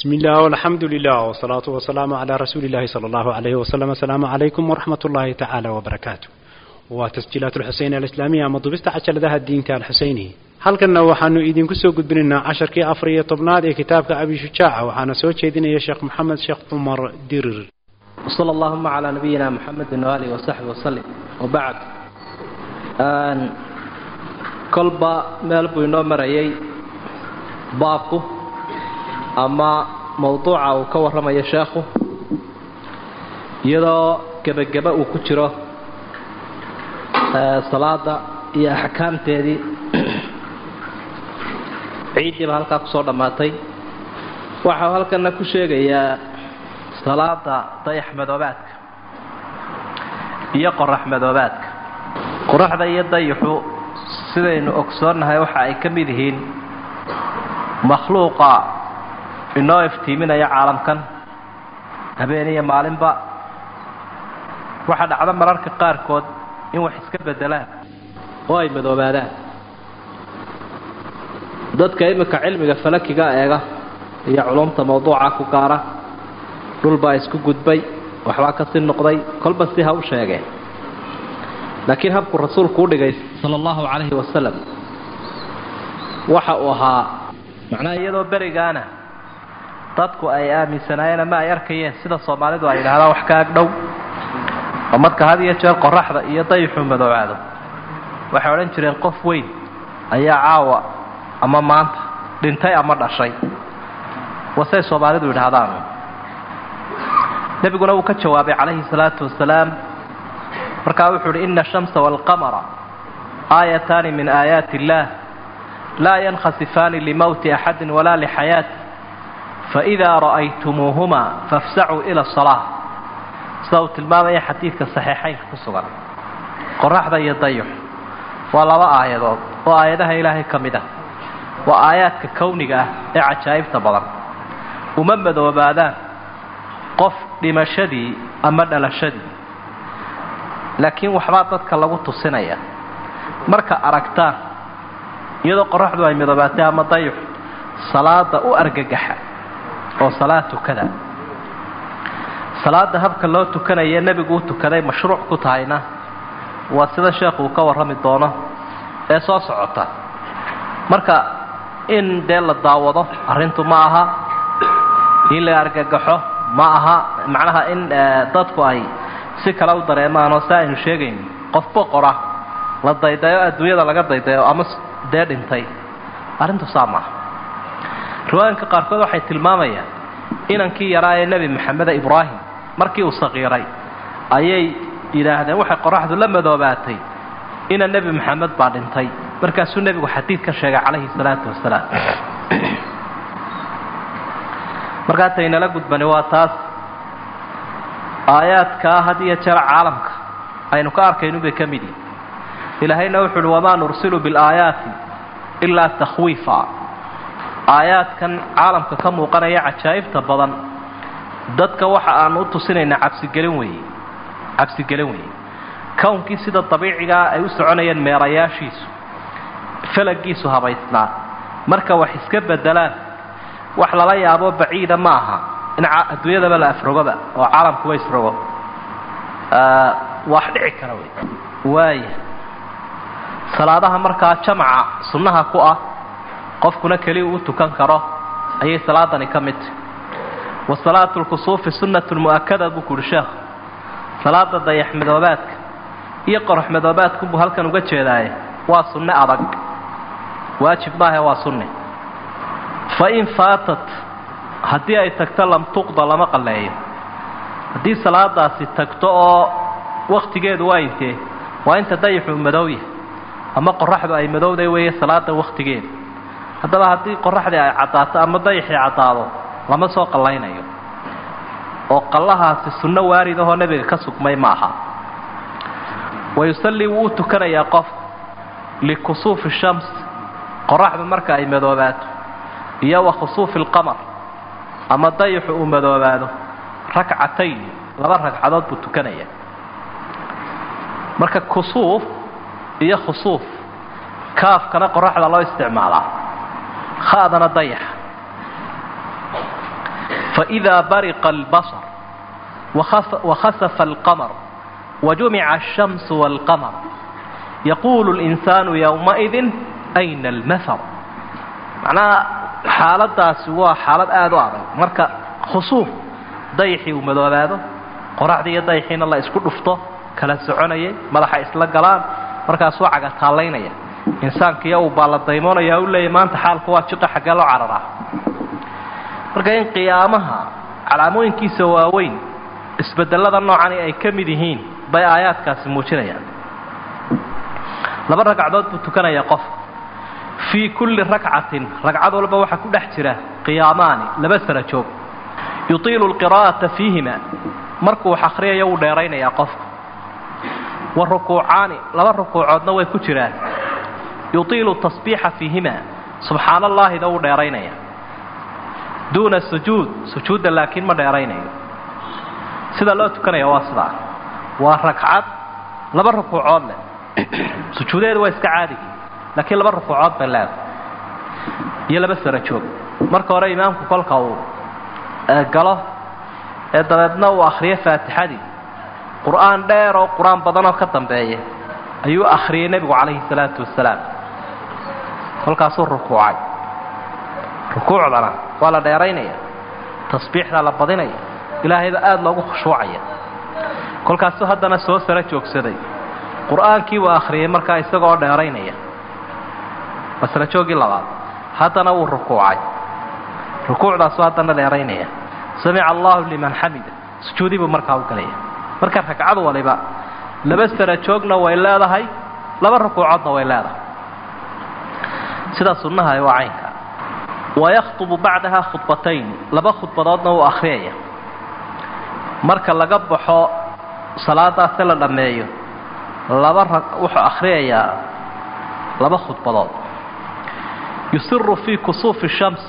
بسم الله والحمد لله والصلاة والسلام على رسول الله صلى الله عليه وسلم السلام عليكم ورحمة الله تعالى وبركاته وتسجيلات الحسين الإسلامية مضبست عشر ذا الدين تاع الحسيني halkanna waxaanu idinku soo gudbinaynaa casharkii afar iyo tobnaad ee kitaabka abi shujaaca waxaana soo jeedinaya sheekh maxamed sheekh cumar dirir وصلى اللهم على نبينا محمد وآله وصحبه وسلم وبعد kolba meel buu inoo marayay baabku ama mawduuca uu ka warramayo sheekhu iyadoo gebageba uu ku jiro salaada iyo axkaamteedii ciiddiiba halkaa kusoo dhammaatay waxau halkana ku sheegayaa salaada dayax madoobaadka iyo qorax madoobaadka qoraxda iyo dayaxu sidaynu ogsoonnahay waxa ay ka mid yihiin makhluuqa inoo iftiiminaya caalamkan habeen iyo maalinba waxaa dhacdo mararka qaarkood in wax iska beddelaan oo ay madoobaadaan dadka iminka cilmiga falakiga eega iyo culumta mawduuca ku gaara dhulbaa isku gudbay waxbaa kasii noqday kolba si ha u sheegeen laakiin habku rasuulku u dhigay sala allahu calayhi wasalam waxa uu ahaa macnaha iyadoo berigaana dadku ay aaminsanaayeen ama ay arkayeen sida soomaalidu ay yidhahdaan wax ka agdhow oo marka had iyo jeer qoraxda iyo dayixu madoobaado waxay odhan jireen qof weyn ayaa caawa ama maanta dhintay ama dhashay wasay soomaalidu yidhaahdaan nebiguna wuu ka jawaabay calayhi salaatu wasalaam markaa wuxuu uhi ina ashamsa waalqamara aayataani min aayaati illaah laa yankhasifaani limowti axadin walaa lixayaati faidaa ra'aytumuuhuma fafsacuu ila asalaa sida uu tilmaamaya xadiidka saxiixaynka ku sugan qoraxda iyo dayux waa laba aayadood oo aayadaha ilaahay ka mid ah waa aayaadka kowniga ah ee cajaa'ibta badan uma madoobaadaan qof dhimashadii ama dhalashadii laakiin waxbaa dadka lagu tusinaya marka aragtaan iyadoo qoraxdu ay midoobaatay ama dayux salaada u argagaxa oo salaad tukada salaada habka loo tukanaya nebigu u tukaday mashruuc ku tahayna waa sida sheekhu uu ka warrami doono ee soo socota marka in dee la daawado arrintu ma aha in la argagaxo ma aha macnaha in dadku ay si kale u dareemaan oo si aynu sheegayn qof boqora la daydayo adduunyada laga daydayo ama dee dhintay arrintu saa maaha riwaayanka qaarkood waxay tilmaamayaan inankii yaraa ee nebi maxameda ibraahim markii uu saqiiray ayay yidhaahdeen waxay qoraxdu la madoobaatay ina nebi maxamed baa dhintay markaasuu nebigu xadiid ka sheegay calayhi salaatu wasalaam markaa taynala gudbani waa taas aayaadkaa had iyo jeer caalamka aynu ka arkaynu bay ka mid yihin ilaahayna wuxu uhi wamaa nursilu bilaayaati ilaa takhwiifa aayaadkan caalamka ka muuqanaya cajaa'ibta badan dadka waxa aan u tusinaynaa cabsigelin weeye cabsigelin weeye kownkii sida dabiicigaa ay u soconayeen meerayaashiisu falagiisu habaysnaa marka wax iska beddelaan wax lala yaabo baciida ma aha in adduunyadaba la afrogoba oo caalamkuba isrogo wax dhici kara wey waaya salaadaha markaa jamaca sunnaha ku ah qofkuna keliya uu tukan karo ayay salaadani ka mid tahy wa salaatu lkusuufi sunnatu mu'akada buu ku uhi sheekhu salaada dayax madoobaadka iyo qorax madoobaadkunbuu halkan uga jeedaaye waa sunne adag waajib maahe waa sunne fa in faatat haddii ay tagto lam tuqda lama qalleeyo haddii salaadaasi tagto oo wakhtigeedu waa intee waa inta dayaxu madowya ama qoraxdu ay madowday weeye salaada wakhtigeeda haddaba haddii qoraxdii ay caddaato ama dayaxii caddaado lama soo qallaynayo oo qallahaasi sunno waarid ahoo nebiga ka sugmay ma aha wa yusallii wuu u tukanayaa qofku likusuufi shams qoraxdu marka ay madoobaato iyo wa khusuufi alqamar ama dayaxu uu madoobaado rakcatayn laba ragcadood buu tukanayaa marka kusuuf iyo khusuuf kaafkana qoraxda loo isticmaalaa kha'dana dayaxa faidaa bariqa albasar wakhasafa alqamar wajumica alshamsu waalqamar yaquulu linsaanu yowmaidin ayna almahar macnaha xaaladaasi waa xaalad aada u adag marka khusuuf dayixii uu madoobaado qoraxdii iyo dayixiina la isku dhufto kala soconayay madaxa isla galaan markaasuu cagataallaynaya insaankiiyo uu baalladaymoonaya u leeyahy maanta xaalku waa jiqa xaggee loo cararaa marka in qiyaamaha calaamooyinkiisa waaweyn isbedelada noocani ay ka mid yihiin bay aayaadkaasi muujinayaan laba ragcadood buu tukanayaa qof fii kulli rakcatin ragcad walba waxaa ku dhex jira qiyaamaani laba sara joog yutiilu lqiraa'ata fiihima markuu wax akhriyayo wuu dheeraynayaa qofku wa rukuucaani laba rukuucoodna way ku jiraan yutiilu tasbiixa fiihima subxaana allaahida wuu dheeraynaya duuna sujuud sujuudda laakiin ma dheeraynayo sida loo tukanaya waa sidaa waa ragcad laba rukuucood leh sujuudeedu waa iska caadigi laakiin laba rukuucood bay leedahay iyo laba sara joog marka hore imaamku kolka uu galo ee dabeedna uu akhriyo faatixadii qur-aan dheer oo qur-aan badanoo ka dambeeya ayuu akhriyey nebigu calayhi salaatu wasalaam kolkaasuu rukuucay rukuucdana waa la dheeraynaya tasbiixdaa la badinaya ilaahayba aada loogu khushuucaya kolkaasuu haddana soo sara joogsaday qur-aankii buu akhriyey markaa isagoo dheeraynaya waa sara joogii labaad haddana wuu rukuucay rukuucdaasuu haddana dheeraynaya samica allahu liman xamida sujuudii buu markaa u galaya marka ragcad waliba laba sara joogna way leedahay laba rukuucoodna way leedahay sidaa sunnaha waa caynka wayakhtubu bacdaha khudbatayn laba khudbadoodna wuu akhriyaya marka laga baxo salaadaase la dhammeeyo laba rag wuxuu akhriyayaa laba khudbadood yusiru fii kusuufi shams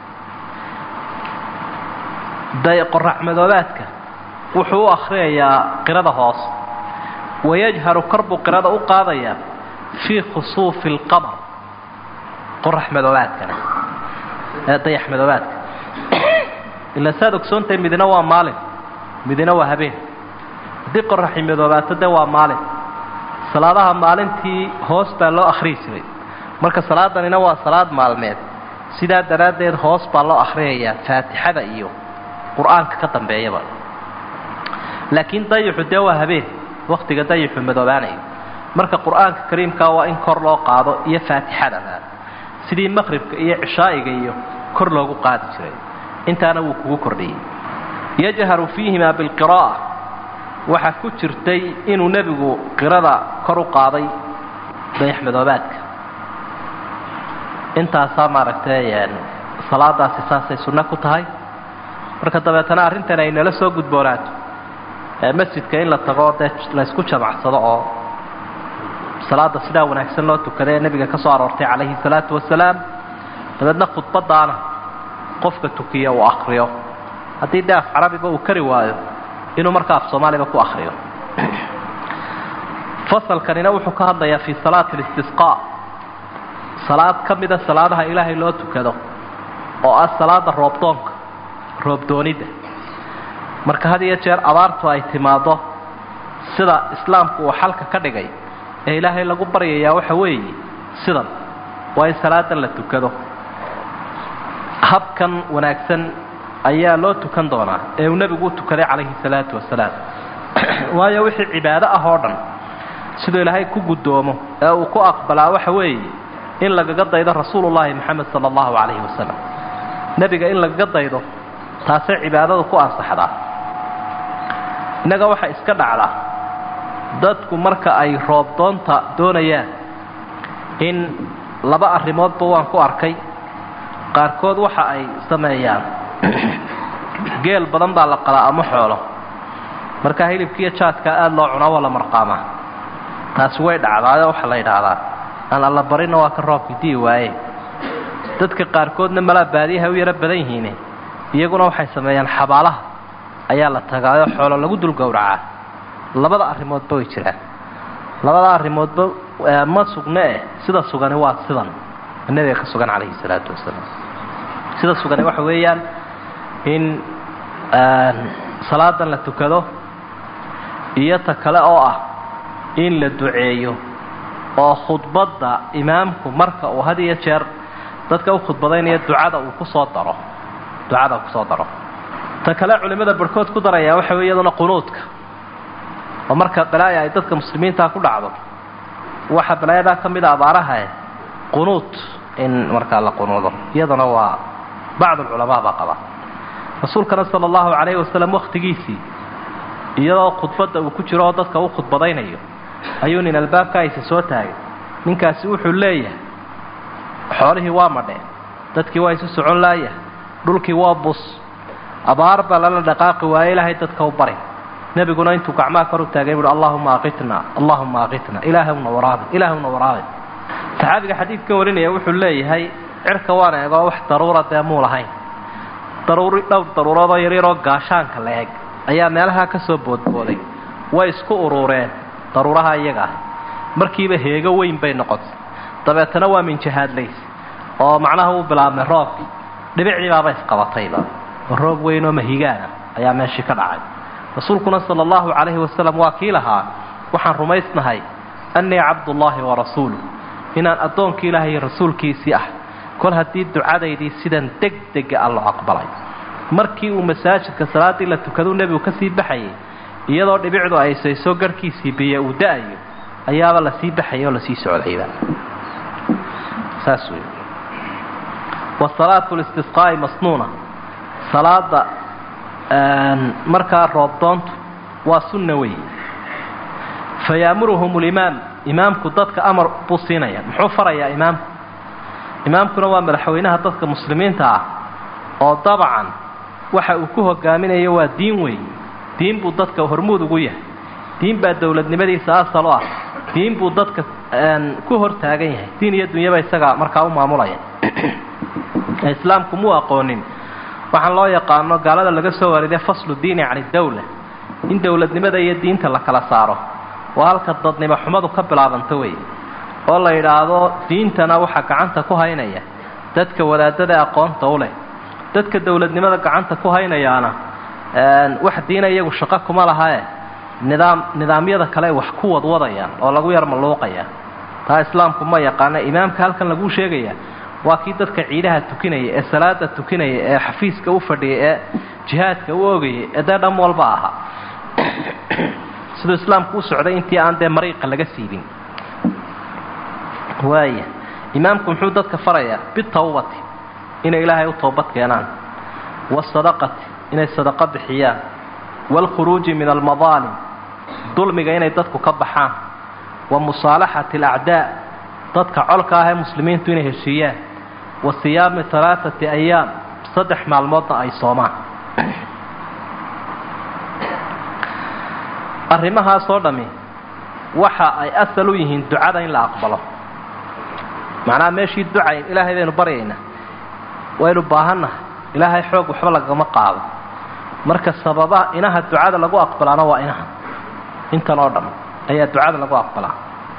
day qorax madoobaadka wuxuu u akhriyayaa qirada hoos wayajharu kor buu qirada u qaadayaa fii khusuufi alqamar qorax madoobaadkana ee dayax madoobaadka ila saad ogsoontahay midina waa maalin midina waa habeen haddii qoraxi madoobaato de waa maalin salaadaha maalintii hoos baa loo akhriyi jiray marka salaadanina waa salaad maalmeed sidaa daraaddeed hoos baa loo akhriyayaa faatixada iyo qur-aanka ka dambeeyaba laakiin dayixu dee waa habeen wakhtiga dayixu madoobaanayo marka qur-aanka kariimkaa waa in kor loo qaado iyo faatixadana sidii maqribka iyo cishaa'iga iyo kor loogu qaadi jiray intaana wuu kugu kordhiyey yajharu fiihimaa bilqiraa'a waxaa ku jirtay inuu nebigu qirada kor u qaaday dayax madoobaadka intaasaa maaragtay salaadaasi saasay sunno ku tahay marka dabeetana arrintan ay nala soo gudboonaato masjidka in la tago dee laysku jamacsado oo salaada sidaa wanaagsan loo tukada ee nebiga ka soo aroortay calayhi salaatu wasalaam dabeedna khudbadaana qofka tukiya uu akriyo haddii dee af carabiba uu kari waayo inuu markaa af soomaaliba ku akriyo fasalkanina wuxuu ka hadlayaa fii salaati listisqaa salaad ka mida salaadaha ilaahay loo tukado oo ah salaada roobdoonka roobdoonidda marka had iyo jeer abaartu ay timaaddo sida islaamku uu xalka ka dhigay ee ilaahay lagu baryayaa waxa weeye sidan waa in salaadan la tukado habkan wanaagsan ayaa loo tukan doonaa ee uu nebigu u tukaday calayhi salaatu wasalaam waayo wixii cibaado ah oo dhan siduu ilaahay ku guddoomo ee uu ku aqbalaa waxa weeye in lagaga daydo rasuulullaahi moxamed sala allahu calayhi wasalam nebiga in lagaga daydo taasay cibaadadu ku ansaxdaa innaga waxaa iska dhacdaa dadku marka ay roobdoonta doonayaan in laba arrimoodba waan ku arkay qaarkood waxa ay sameeyaan geel badan baa la qalaa ama xoolo markaa hilibkiiyo jaadkaa aada loo cunaa waa la marqaamaa taasi way dhacdaayo waxaa la yidhaahdaa aan alla barina waa ka roobka dii waaye dadka qaarkoodna malaa baadiyaha u yaro badan yihiine iyaguna waxay sameeyaan xabaalaha ayaa la tagaayoo xoolo lagu dul gowracaa labada arrimoodba way jiraan labada arrimoodba ma sugne eh sida sugani waa sidan nebiga ka sugan calayhi salaatu wasalaam sida sugani waxa weeyaan in salaadan la tukado iyo ta kale oo ah in la duceeyo oo khudbadda imaamku marka uu had iyo jeer dadka u khudbadaynaya ducada uu kusoo daro ducada kusoo daro ta kale culimmada barhkood ku darayaa waxa wey iyaduna qunuudka oo marka balaaya ay dadka muslimiinta ku dhacdo waxa balaayadaa ka mida abaarahae qunuud in markaa la qunuudo iyaduna waa bacd alculamaa baa qaba rasuulkana sala allahu calayhi wasalam wakhtigiisii iyadoo khudbadda uu ku jiro oo dadka u khudbadaynayo ayuu nin albaabka aysa soo taagay ninkaasi wuxuu leeyahay xoolihii waa madheen dadkii waa isu socon laaya dhulkii waa bus abaar baa lala dhaqaaqi waaye ilaahay dadka u bari nebiguna intuu gacmaha kor u taagay buuhi allahuma aqitna allahuma aqitna ilaahwna waraabi ilaahwna waraabi saxaabiga xadiidka warinaya wuxuu leeyahay cirka waan eegoo wax daruura dee muu lahayn daruuri dhowr daruuroodoo yaryaroo gaashaanka la eg ayaa meelaha ka soo boodbooday way isku urureen daruuraha iyaga ah markiiba heego weyn bay noqotay dabeetana waa minjahaadlays oo macnaha uu bilaabmay roobkii dhibicdii baaba isqabatayba oo roob weyn oo mahigaana ayaa meeshii ka dhacay rasuulkuna sala allahu calayhi wasalam waa kii lahaa waxaan rumaysnahay annii cabdullaahi wa rasuuluh inaan addoonkii ilaahay iyo rasuulkiisii ah kol haddii ducadaydii sidan deg dega a loo aqbalay markii uu masaajidka salaaddii la tukaduu nebigu ka sii baxayay iyadoo dhibicdu aysayso garhkiisii biyo uu da-ayo ayaaba lasii baxayay oo lasii socdayba saas wey wasalaatu listisqaa'i masnuuna salaada markaa roobdoontu waa sunna wey fayaamuruhum limaam imaamku dadka amar buu siinaya muxuu farayaa imaamku imaamkuna waa madaxweynaha dadka muslimiinta ah oo dabcan waxa uu ku hogaaminayo waa diin weyn diin buu dadka hormuud ugu yahay diin baa dowladnimadiisa asal u ah diin buu dadka ku hor taagan yahay diin iyo dunyaba isaga markaa u maamulaya islaamku muu aqoonin waxaan loo yaqaano gaalada laga soo wariday faslu diini can idawla in dowladnimada iyo diinta la kala saaro waa halka dadnimo xumadu ka bilaabanto wey oo la yidhaahdo diintana waxaa gacanta ku haynaya dadka wadaadada aqoonta u leh dadka dowladnimada gacanta ku haynayaana wax diina iyagu shaqo kuma lahae nidaam nidaamyada kale wax ku wadwadayaan oo lagu yar malluuqaya taa islaamku ma yaqaana imaamka halkan laguu sheegaya waa kii dadka ciidaha tukinaya ee salaada tukinaya ee xafiiska u fadhiyay ee jihaadka u ogayay ee dee dham walba ahaa siduu islaamku u socday intii aan dee mariiqa laga siibin waaya imaamku muxuu dadka farayaa bitawbati inay ilaahay u toobad keenaan waasadaqati inay sadaqo bixiyaan waalkhuruuji min almadaalim dulmiga inay dadku ka baxaan wa musaalaxati alacdaa dadka colka ah ee muslimiintu inay heshiiyaan wa siyaami alaaati ayaam saddex maalmoodna ay soomaan arrimahaasoo dhammi waxa ay asal u yihiin ducada in la aqbalo macnaha meeshii ducayn ilaahay baynu baryaynaa waynu baahannahay ilaahay xoog waxba lagama qaado marka sababaha inaha ducada lagu aqbalaana waa inaha intan oo dhan ayaa ducada lagu aqbalaa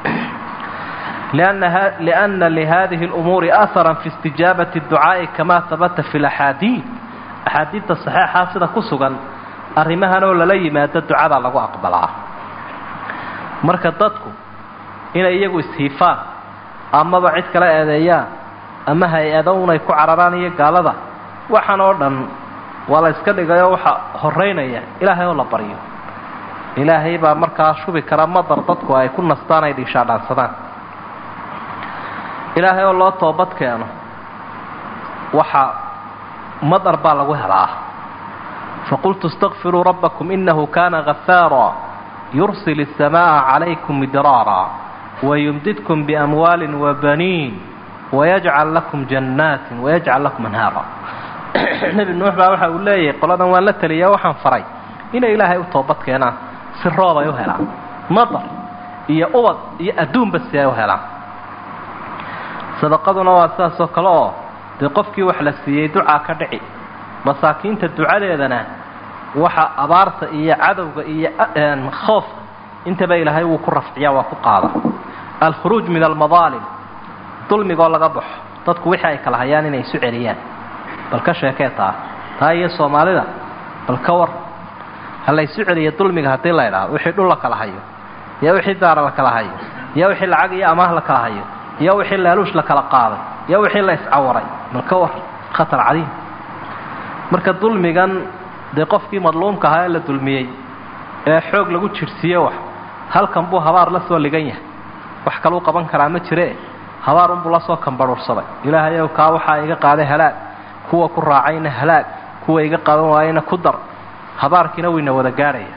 lianna lihadihi اlumuuri aharan fi istijaabati اducaa'i kama habata fi laxaadiid axaadiidta saxeexaa sida ku sugan arrimahan oo lala yimaado ducada lagu aqbalaa marka dadku inay iyagu ishiifaan amaba cid kala eedeeyaan ama hay-ado unay ku cararaan iyo gaalada waxaan oo dhan waa la iska dhigayoo waxa horeynaya ilaahay oo la baryo ilaahay baa markaa shubi kara madar dadku ay ku nastaan ay dhiishaadhaansadaan ilaahay oo loo toobad keeno waxa madar baa lagu helaa faqultu اstakfiruu rabbakum inahu kana gafaara yursil الsamaaءa calaykum midraara wayumdidkum biamwaali wabaniin wayajcal lakum jannaatin wayajcal lakum anhaara nebi nuux baa waxa uu leeyahay qoladan waan la teliya waxaan faray inay ilaahay u toobad keenaan si roob ay u helaan madar iyo ubad iyo adduunba si ay u helaan sadaqaduna waa sidaasoo kale oo dee qofkii wax la siiyey ducaa ka dhici masaakiinta ducadeedana waxa abaarta iyo cadowga iyo khoofka intaba ilaahay wuu ku rafciyaa waa ku qaada alkhuruuj min almadaalim dulmigoo laga baxo dadku wixii ay kala hayaan inay isu celiyaan bal ka sheekee taa taa iyo soomaalida bal ka war ha laysu celiya dulmiga haddii la ydhaahdo wixii dhul la kala hayo iyo wixii daara la kala hayo iyo wixii lacag iyo amaah la kala hayo iyo wixii laaluush la kala qaaday iyo wixii la iscawaray bal ka war khatar cadiim marka dulmigan dee qofkii madluumka ahaa ee la dulmiyey ee xoog lagu jirhsiiye wax halkan buu habaar la soo ligan yahay wax kaluu qaban karaa ma jire habaar unbuu la soo kambarhuursaday ilaahayow kaa waxaa iga qaaday halaag kuwa ku raacayna halaag kuwa iga qaban waayeyna ku dar habaarkiina wayna wada gaadhaya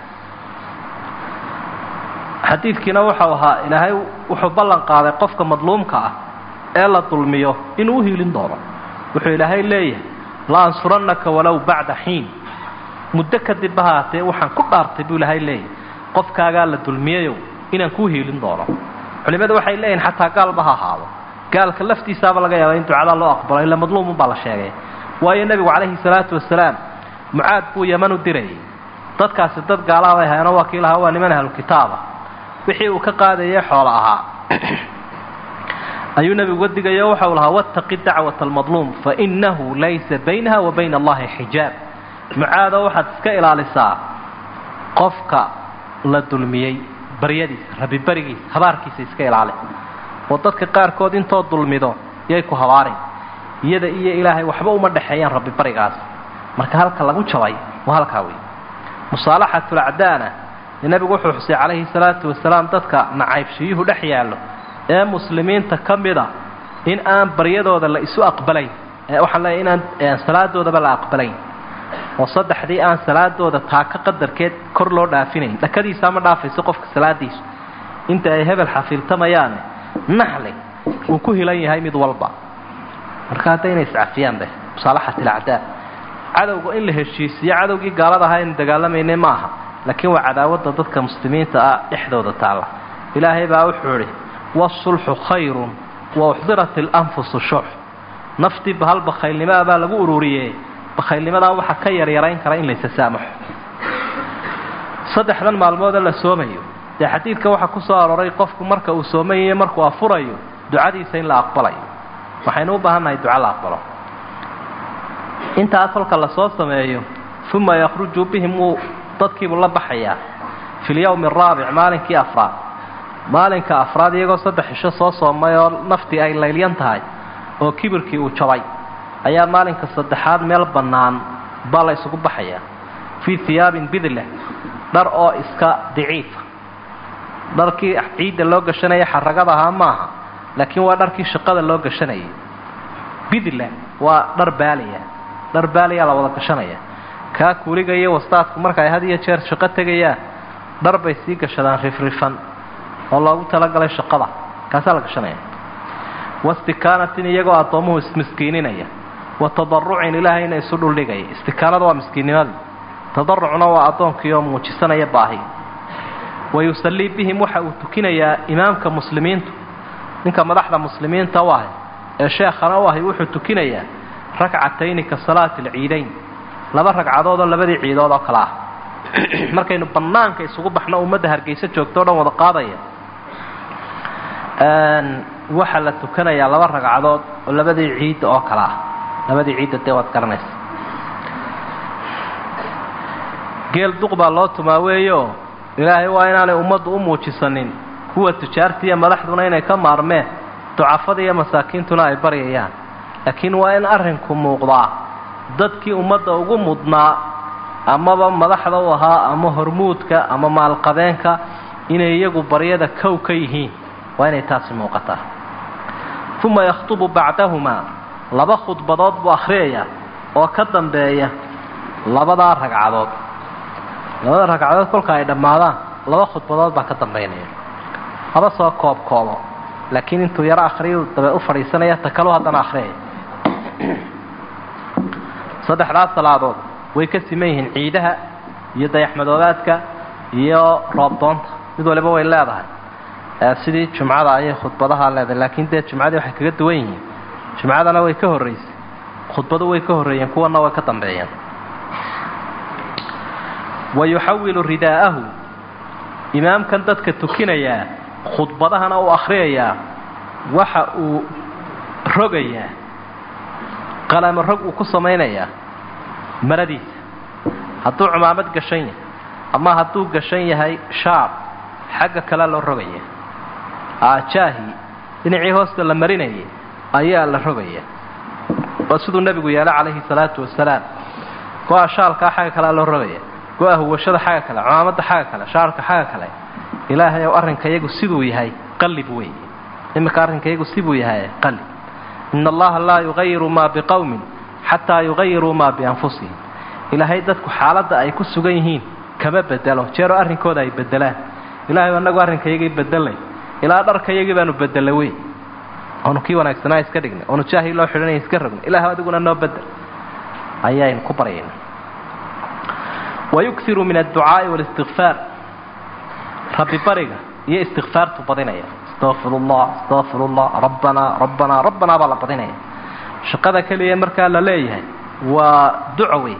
xadiidkiina wuxuu ahaa ilaahay wuxuu ballan qaaday qofka madluumka ah ee la dulmiyo inuu u hiilin doono wuxuu ilaahay leeyahay la ansurannaka walow bacda xiin muddo kadib ha haatee waxaan ku dhaartay buu ilaahay leeyahay qofkaagaa la dulmiyayow inaan kuu hiilin doono culimmadu waxay leeyihin xataa gaalba ha ahaado gaalka laftiisaaba laga yaaba in ducada loo aqbalo ila madluumun baa la sheegay waayo nebigu calayhi salaatu wasalaam mucaad buu yaman u dirayay dadkaasi dad gaalaabay hayano waa kii lahaa waa niman ahlukitaaba wixii uu ka qaadayay xoolo ahaa ayuu nebigu uga digayo waxau lahaa wattaqi dacwata almadluum fainahu laysa baynaha wa bayna allahi xijaab mucaado waxaad iska ilaalisaa qofka la dulmiyey baryadiisa rabibarigiisa habaarkiisa iska ilaali oo dadka qaarkood intoo dulmido yay ku habaarin iyada iyo ilaahay waxba uma dhexeeyaan rabbibarigaas marka halka lagu jabay waa halkaa wey musaalaxatulacdaana nebigu wuxuu xusay calayhi salaatu wasalaam dadka nacaybshiyuhu dhex yaallo ee muslimiinta ka mida in aan baryadooda la isu aqbalayn waxaan leeyahy inaan salaadoodaba la aqbalayn oo saddexdii aan salaadooda taaka qadarkeed kor loo dhaafinayn dhakadiisaa ma dhaafayso qofka salaadiisu inta ay hebel xafiiltamayaane naxli uu ku hilan yahay mid walba marka haddayna iscafiyaanbe musaalaxat ilacdaa cadowga in la heshiisiyo cadowgii gaalada ahaa aynu dagaalamaynay ma aha laakiin waa cadaawadda dadka muslimiinta ah dhexdooda taalla ilaahay baa wuxuu idhi waasulxu khayrun wa uxdirat ilanfusu shux naftii bahal bakhaylnimaa baa lagu ururiyey bakhaylnimadaa waxaa ka yaryarayn kara in laysa saamaxo saddexdan maalmoodee la soomayo dee xadiidka waxaa ku soo aroray qofku marka uu soomayayo markuu afurayo ducadiisa in la aqbalayo waxaynu u baahannahay duco la aqbalo intaas halka lasoo sameeyo uma yakhruju bihim wuu dadkiibuu la baxayaa fi lyawmi araabic maalinkii afraad maalinka afraad iyagoo saddex cisho soo soomay oo naftii ay laylyan tahay oo kibirkii uu jabay ayaa maalinka saddexaad meel bannaan baa la isugu baxayaa fii hiyaabin bidleh dhar oo iska daciifa dharkii ciidda loo gashanaya xaragada ahaa maaha laakiin waa dharkii shaqada loo gashanayay bidle waa dhar baaliya dhar baaliyaa la wada gashanaya kaa kuuliga iyo wastaadku marka ay had iyo jeer shaqo tegayaan dhar bay sii gashadaan rifrifan oo loogu talagalay shaqada kaasaa la gashanaya wastikaanatin iyagoo addoomuhu ismiskiininaya wa tadarucin ilaahayna isu dhuldhigaya istikaanada waa miskiinnimadii tadarucna waa addoonkii oo muujisanaya baahi wa yusallii bihim waxa uu tukinayaa imaamka muslimiintu ninka madaxda muslimiinta u ahay ee sheekhana u ahay wuxuu tukinayaa rakcatayni ka salaati alciidayn laba ragcadood oo labadii ciidood oo kale ah markaynu bannaanka isugu baxno ummadda hargeyso joogto o dhan wada qaadaya waxaa la tukanayaa laba ragcadood oo labadii ciidda oo kale ah labadii ciidda dee waad garanaysa geel duq baa loo tumaa weeyo ilaahay waa inaanay ummaddu u muujisanin kuwa tujaarta iyo madaxduna inay ka maarmeen ducafada iyo masaakiintuna ay baryayaan laakiin waa in arrinku muuqdaa dadkii ummadda ugu mudnaa amaba madaxda u ahaa ama hormuudka ama maalqabeenka inay iyagu baryada kow ka yihiin waa inay taasi muuqataa uma yakhtubu bacdahumaa laba khudbadood buu akhriyayaa oo ka dambeeya labadaa ragcadood labada ragcadood kolka ay dhammaadaan laba khudbadood baa ka dambaynaya haba soo koob koobo laakiin intuu yaro akhriyu dabe u fadhiisanaya ta kalu haddana akhriyaya saddexdaas salaadood way ka siman yihiin ciidaha iyo dayaxmadoobaadka iyo roobdoonta mid waliba way leedahay sidii jumcada ayay khudbadaha leedahay laakiin dee jumcadii waxay kaga duwan yihiin jumcadana way ka horraysay khudbadu way ka horreeyeen kuwana way ka dambeeyeen wa yuxawilu ridaa'ahu imaamkan dadka tukinayaa khudbadahana uu akhriyayaa waxa uu rogayaa qalamo rog uu ku samaynayaa maradiisa hadduu cumaamad gashan yahay ama hadduu gashan yahay shaab xagga kale loo rogaya aajaahi dhinacii hoosta la marinayay ayaa la rogaya waa siduu nebigu yeelay calayhi salaatu wasalaam go-a shaalkaa xagga kalea loo rogaya go-a huwashada xagga kale cumaamadda xagga kale shaarka xagga kale ilaahay ow arrinka iyagu siduu yahay qalib wey iminka arrinka iyagu siduu yahay qalib ina allaha laa yugayiru maa biqowmin xataa yugayiruu maa bianfusihim ilaahay dadku xaaladda ay ku sugan yihiin kama bedelo jeeroo arrinkooda ay bedelaan ilahay anagu arrinkayagii bedelay ilaa dharkayagii baanu bedelay wey oonu kii wanaagsanaa iska dhignay oonu jaahii loo xidhanaya iska rognay ilaah adiguna noo bedel ayaynu ku baryayna wayuksiru min adducaa'i walistikfaar rabbi bariga iyo istikfaartu badinaya astaqfir ullah astaqfir ullah rabbanaa rabbanaa rabbanaa baa la badinaya shaqada keliya markaa la leeyahay waa duco wey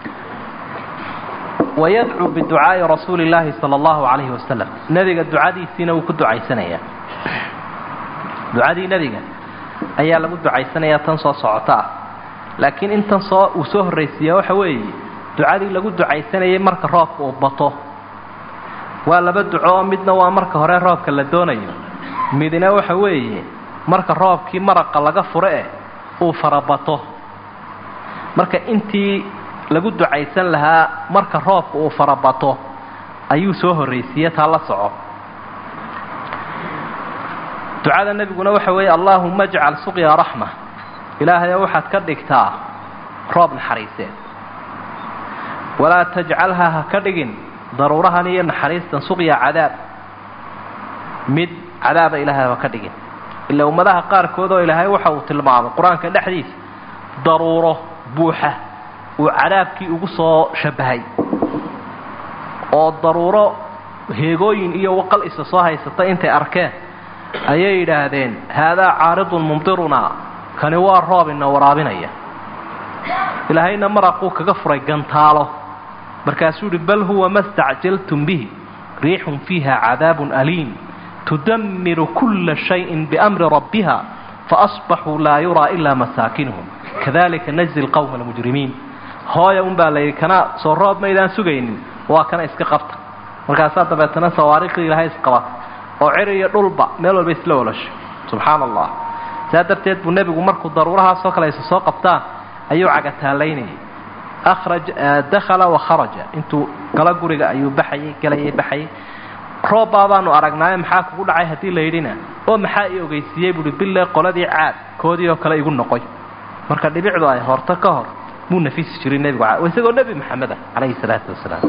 wayadcuu biducaa'i rasuuli illaahi sala allahu calayhi wasalam nebiga ducadiisiina wuu ku ducaysanayaa ducadii nebiga ayaa lagu ducaysanayaa tan soo socota ah laakiin intan soo uu soo horraysiiyaa waxa weeye ducadii lagu ducaysanayay marka roobka uu bato waa laba duco oo midna waa marka hore roobka la doonayo midna waxa weeye marka roobkii maraqa laga furo eh uu farabato marka intii lagu ducaysan lahaa marka roobka uu farabato ayuu soo horraysiiye taa la soco ducada nebiguna waxa weeye allaahuma ajcal suqya raxma ilaahayo waxaad ka dhigtaa roob naxariiseed walaa tajcalhaa ha ka dhigin daruurahan iyo naxariistan suqya cadaab mid cadaaba ilaahay ha ka dhigin ilaa ummadaha qaarkood oo ilaahay waxa uu tilmaamay qur-aanka dhexdiisa daruuro buuxa uu cadaabkii ugu soo shabahay oo daruuro heegooyin iyo waqal isa soo haysata intay arkeen ayay yidhaahdeen haadaa caaridun mumdirunaa kani waa roob ina waraabinaya ilaahayna maraquu kaga furay gantaalo markaasuu yidhi bal huwa ma stacjaltum bihi riixun fiiha cadaabun aliim tudammiru kulla shayin biamri rabbiha faasbaxuu laa yuraa ilaa masaakinuhum kadalika najzi lqowma almujrimiin hooya un baa layidhi kana soo roob maydaan sugaynin waa kana iska qabta markaasaa dabeetana sawaariikhdii ilaahay isqabata oo cir iyo dhulba meel walba isla oloshay subxaana allah saa darteed buu nebigu markuu daruurahaasoo kale isa soo qabtaan ayuu cagataalaynayay akhraj dakhala wa kharaja intuu galo guriga ayuu baxayay galayay baxayay roobbaa baanu aragnaaye maxaa kugu dhacay haddii la yidhina oo maxaa i ogeysiiyey buuhi bille qoladii caad koodii oo kale igu noqoy marka dhibicdu ay horto ka hor muu nafisi jiray nebigu isagoo nebi maxamed ah calayhi salaatu wasalaam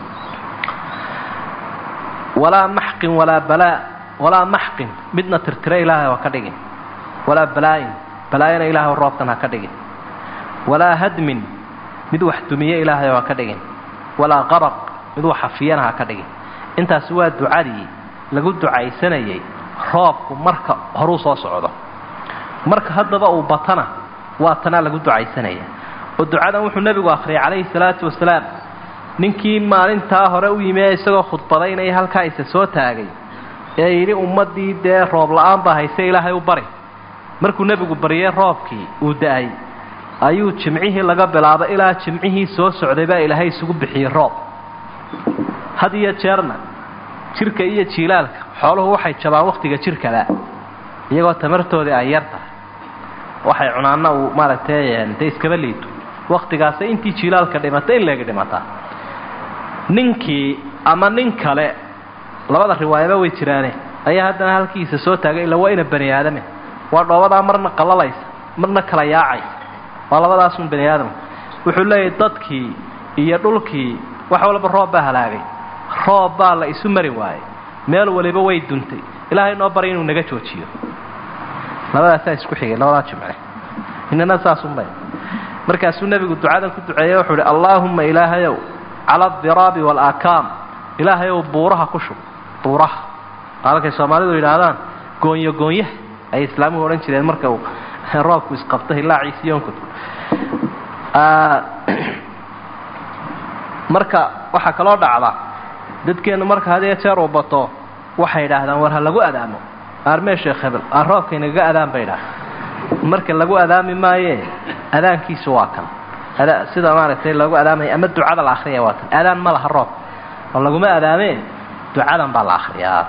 walaa maxqin walaa balaa walaa maxqin midna tirtira ilaahay ha ka dhigin walaa balaayin balaayana ilaahay roobkan ha ka dhigin walaa hadmin mid wax dumiye ilaahay ha ka dhigin walaa qaraq mid wax hafiyana ha ka dhigin intaasi waa ducadii lagu ducaysanayay roobku marka horuu soo socdo marka haddaba uu batana waa tanaa lagu ducaysanaya oo ducadan wuxuu nebigu akhriyay calayhi salaatu wasalaam ninkii maalintaa hore u yimi ee isagoo khudbadaynaya halkaa isa soo taagay ee yidhi ummaddii dee roob la-aan baa hayse ilaahay u bari markuu nebigu baryey roobkii uu da-ay ayuu jimcihii laga bilaabo ilaa jimcihii soo socday baa ilaahay isugu bixiyey roob had iyo jeerna jirka iyo jiilaalka xooluhu waxay jabaan wakhtiga jirkada iyagoo tamartoodii ay yar tahay waxay cunaanna uu maaragtay dee iskaba liito wakhtigaasa intii jiilaalka dhimata in leegi dhimataa ninkii ama nin kale labada riwaayaba way jiraane ayaa haddana halkiisa soo taagay illa waa ina bani aadame waa dhoobadaa marna qallalaysa marna kala yaacaysa waa labadaasun bani aadam wuxuu leeyahay dadkii iyo dhulkii wax walba roob baa halaagay roob baa la isu mari waayey meel waliba way duntay ilaahay noo baray inuu naga joojiyo labadaasaa isku xigay labadaa jimce inana saasunbay markaasuu nebigu ducadan ku duceeyey wuxuu uhi allaahumma ilaahayow cala adiraabi waalaakaam ilaahayow buuraha ku shub buuraha halkay soomaalidu yidhaahdaan goonyo goonyaha ayay islaamuhu odhan jireen marka uu roobku isqabto hilaaciisi yonkod marka waxaa kaloo dhacda dadkeennu marka had iyo jeer uu bato waxay yidhaahdaan war ha lagu adaamo aarmee sheekh hebel aan roobka inagaga adaan bay idhaah marka lagu adaami maayee adaankiisu waa kan sida maaragtay loogu adaamaya ama ducada la akriyaya waa tan aadaan ma laha roob oo laguma adaameen ducadan baa la akriyaa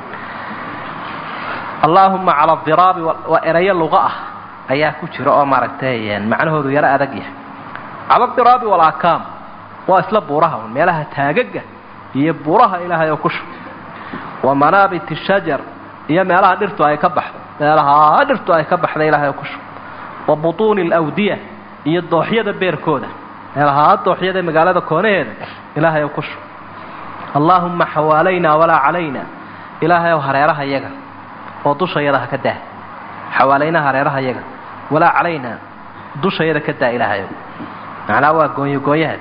allaahuma cala adiraabi waa erayo luqa ah ayaa ku jira oo maaragtay macnahoodu yaro adag yahay cala adiraabi walaakaam waa isla buuraha un meelaha taagaga iyo buuraha ilaahay oo ku shub wa manaabit shajar iyo meelaha dhirtu ay ka baxdo meelaha dhirtu ay ka baxda ilaahay oo ku shub wa butuuni alawdiya iyo dooxyada beerkooda meelaha dooxyada magaalada koonaheeda ilaahay oo ku shub allaahumma xawaalaynaa walaa calayna ilaahay ow hareeraha yaga oo dushayada ha ka daa xawaalaynaha hareeraha yaga walaa calaynaa dushayada ka daa ilaahayow macnaa waa goonyo goonyahaadi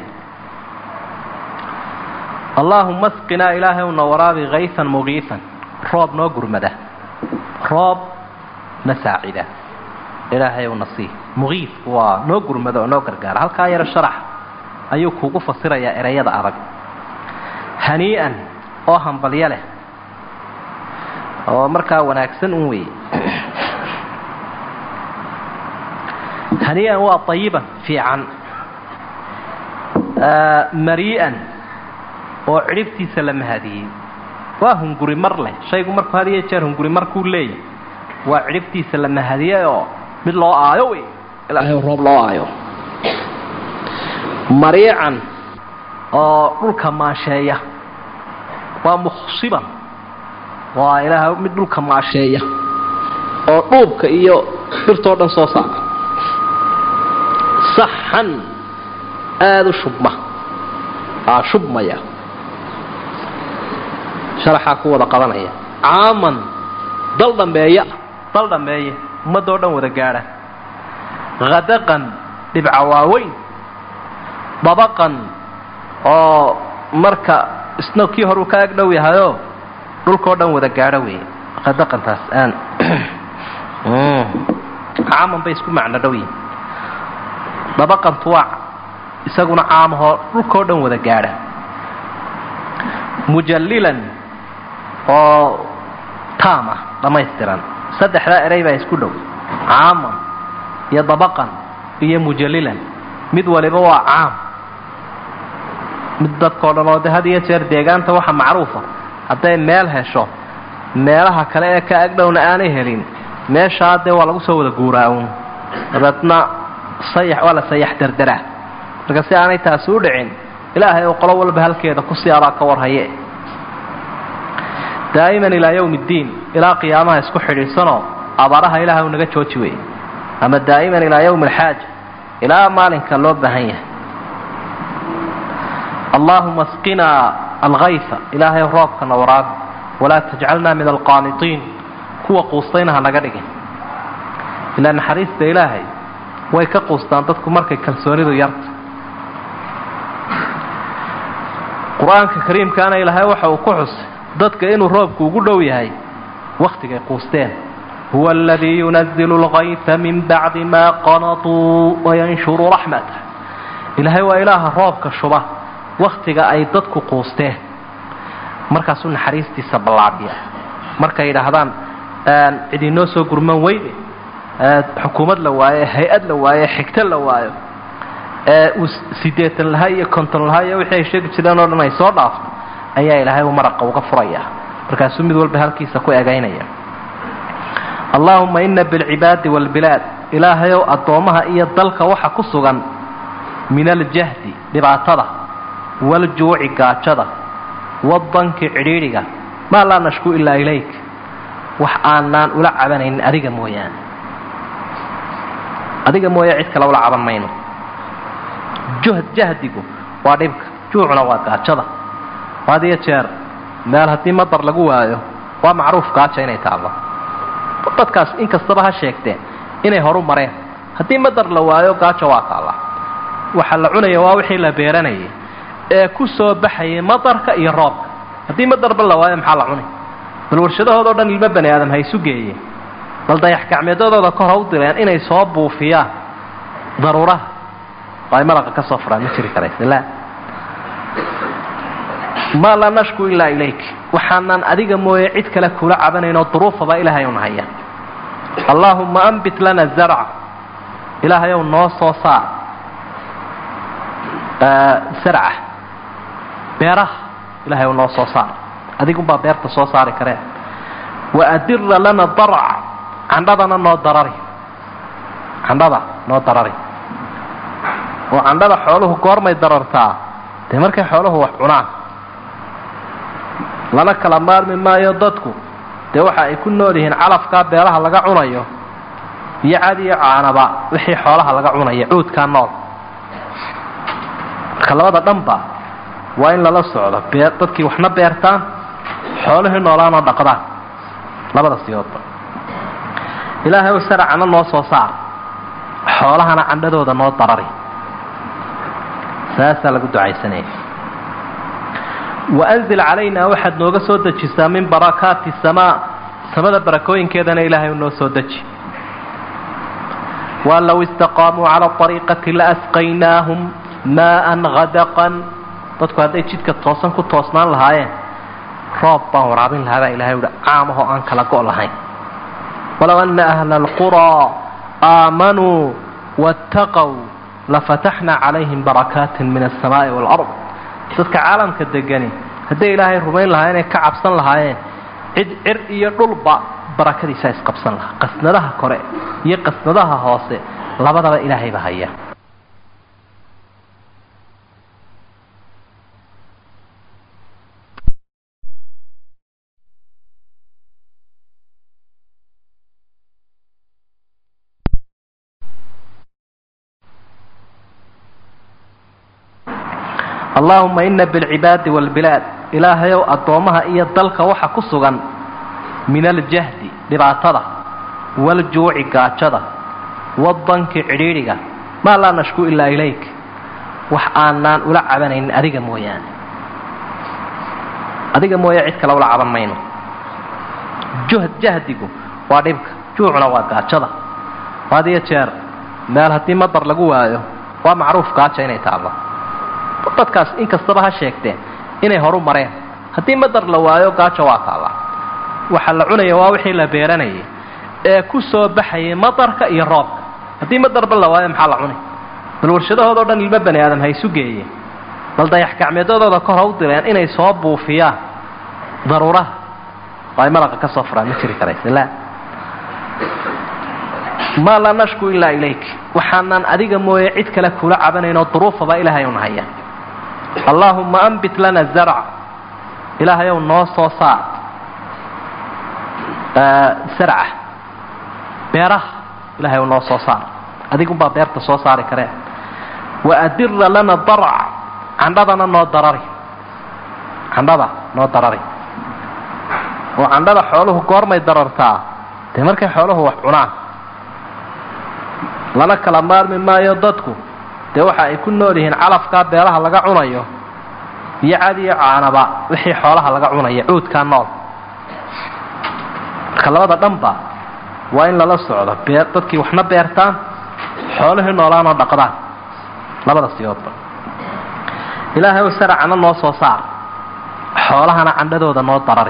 allaahuma asqinaa ilaahayow na waraabi kayfan mugiifan roob noo gurmada roob na saacida ilaahayow na sii mugiif waa noo gurmada oo noo gargaara halkaa yaro sharax ayuu kuugu fasirayaa ereyada adag hanii'an oo hambalyo leh oo markaa wanaagsan un weeye hanii'an waa ayiban fiican marii'an oo cidhibtiisa la mahadiyey waa hunguri mar leh shaygu markuu had iyo jeer hunguri markuu leeyahy waa cidhibtiisa la mahadiyey oo mid loo aayo wey ilaahay roob loo aayo mariican oo dhulka maasheeya waa mukhsiban waa ilaaha mid dhulka maasheeya oo dhuubka iyo dhirtoo dhan soo saara saxan aada u shubma aa shubmaya sharaxaa ku wada qabanaya caaman dal dhambeeya dal dhambeeya ummadoo dhan wada gaadha hadaqan dhibca waaweyn dabaqan oo marka isna kii horuu ka ag dhow yahayoo dhulkao dhan wada gaadho wey hadaqantaas aan caaman bay isku macno dhow yihin dabaqantu waa isaguna caamahoo dhulkao dhan wada gaadha mujallilan oo taam ah dhammaystiran saddexdaa erey baa isku dhow caaman iyo dabaqan iyo mujallilan mid waliba waa caam mid dadkao dhan oo de had iyo jeer deegaanta waxa macruufa hadday meel hesho meelaha kale ee ka agdhowna aanay helin meeshaa dee waa lagu soo wada guuraa-un dabeedna sayax waa la sayax derderaa marka si aanay taasi u dhicin ilaahay oo qolo walba halkeeda kusii adaa ka warhaye daa'iman ilaa yowmi ddiin ilaa qiyaamaha isku xidhiidsanoo abaaraha ilaahay u naga jooji wey ama daa'iman ilaa yowmi alxaaja ilaa maalinka loo baahan yahay allaahuma asqinaa alkayfa ilaahay roobkana waraabi walaa tajcalnaa min alqaanitiin kuwa quustayna ha naga dhigin ilaa naxariista ilaahay way ka quustaan dadku markay kalsoonidu yarta qur-aanka kariimkaana ilaahay waxa uu ku xusay dadka inuu roobku ugu dhow yahay wakhtigay quusteen huwa aladii yunazilu alkayfa min bacdi maa qanatuu wayanshuru raxmatah ilaahay waa ilaaha roobka shuba wakhtiga ay dadku quusteen markaasuu naxariistiisa ballaabiya markay yidhaahdaan cid inoo soo gurman weyne xukuumad la waayo hay-ad la waayo xigto la waayo uu sideetan lahaa iyo konton lahaa iyo wixii ay sheegi jireen oo dhan ay soo dhaafto ayaa ilaahay uu maraqa uga furaya markaasuu mid walba halkiisa ku egaynaya allaahuma ina bilcibaadi waalbilaad ilaahayow addoommaha iyo dalka waxa ku sugan min aljahdi dhibaatada waaljuuci gaajada wadanki cidhiidhiga maa laa nashku ilaa ilayk wax aanaan ula cabanaynin adiga mooyaane adiga mooya cid kale ula caban mayno juhd jahdigu waa dhibka juucuna waa gaajada had iyo jeer meel haddii madar lagu waayo waa macruuf gaaja inay taallo dadkaas inkastaba ha sheegteen inay horu mareen haddii madar la waayo gaaja waa taalla waxa la cunaya waa wixii la beeranayay ee ku soo baxayay madarka iyo roobka haddii madarba la waayo maxaa la cunay bal warshadahoodao dhan ilmo bani aadam ha isu geeyeen bal dayax gacmeedadooda kor ha u direen inay soo buufiyaan daruuraha oo ay malaqa ka soo furaan ma jiri karaysa la maa laa nashku ilaa ilayk waxaanaan adiga mooye cid kale kula cabanaynoo duruufaba ilaahay un haya allaahumma ambit lana zarca ilaahayow noo soo saar sarca beeraha ilahay u noo soo saar adigunbaa beerta soo saari karee waadira lana darc candhadana noo darari candhada noo darari oo candhada xooluhu goormay darartaa dee markay xooluhu wax cunaan lana kala maarmi maayo dadku dee waxa ay ku nool yihiin calafkaa beelaha laga cunayo iyo cad iyo caanaba wixii xoolaha laga cunaya cuudkaa nool marka labada dhanba waa in lala socdo bee dadkii waxna beertaan xoolihii noolaanoo dhaqdaan labada siyoodba ilaahay ow saracana noo soo saar xoolahana candhadooda noo darari saasaa lagu ducaysanaya waanzil calaynaa waxaad nooga soo dejisaa min barakaati samaa samada barakooyinkeedana ilaahay u noo soo deji waan low istaqaamuu cala ariiqati laasqaynaahum maaan hadaqan dadku hadday jidka toosan ku toosnaan lahaayeen roob baan waraabin lahaa baa ilahay uhi caamahoo aan kala go' lahayn walow ana ahla alquraa aamanuu waataqow lafataxnaa calayhim barakaatin min alsamaa'i waalard dadka caalamka degani hadday ilaahay rumayn lahaa inay ka cabsan lahaayeen cid cir iyo dhulba barakadiisaa isqabsan lahaa qasnadaha kore iyo qasnadaha hoose labadaba ilaahayba haya allaahuma ina bilcibaadi waalbilaad ilaahayow addoommaha iyo dalka waxa ku sugan min aljahdi dhibaatada waaljuuci gaajada wadanki cidhiidhiga maa laa nashku ilaa ilayk wax aanaan ula cabanaynin adiga mooyaane adiga mooya cid kale ula caban mayno juhd jahdigu waa dhibka juucuna waa gaajada had iyo jeer meel haddii madar lagu waayo waa macruuf gaaja inay taallo dadkaas in kastaba ha sheegteen inay horu mareen haddii madar la waayo gaajo waa taalla waxa la cunaya waa wixii la beeranayay ee ku soo baxayay madarka iyo roobka haddii madarba la waayo maxaa la cunay bal warshadahoodao dhan ilmo bani aadam ha isu geeyeen bal dayax gacmeedadooda kor ha u direen inay soo buufiyaan daruuraha oo ay malaqa ka soo furaan ma jiri karaysa la maa laa nashku ilaa ilayk waxaanaan adiga mooye cid kale kula cabanaynoo duruufaba ilaahay un haya allaahumma ambit lana zarca ilaahayow noo soo saar sarca beeraha ilahay noo soo saar adigunbaa beerta soo saari karee waadira lana darc candhadana noo darari candhada noo darari oo candhada xooluhu goormay darartaa dee markay xooluhu wax cunaan lana kala maarmi maayo dadku dee waxa ay ku nool yihiin calafkaa beelaha laga cunayo iyo cad iyo caanaba wixii xoolaha laga cunaya cuudkaa nool marka labada dhanba waa in lala socdo bee dadkii waxna beertaan xoolihii noolaanoo dhaqdaan labada siyoodba ilaahay ow saracana noo soo saar xoolahana candhadooda noo darari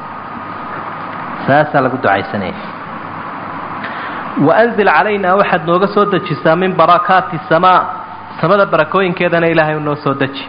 saasaa lagu ducaysanaya waanzil calaynaa waxaad nooga soo dejisaa min barakaati samaa samada barakooyinkeedana ilaahay u noo soo deji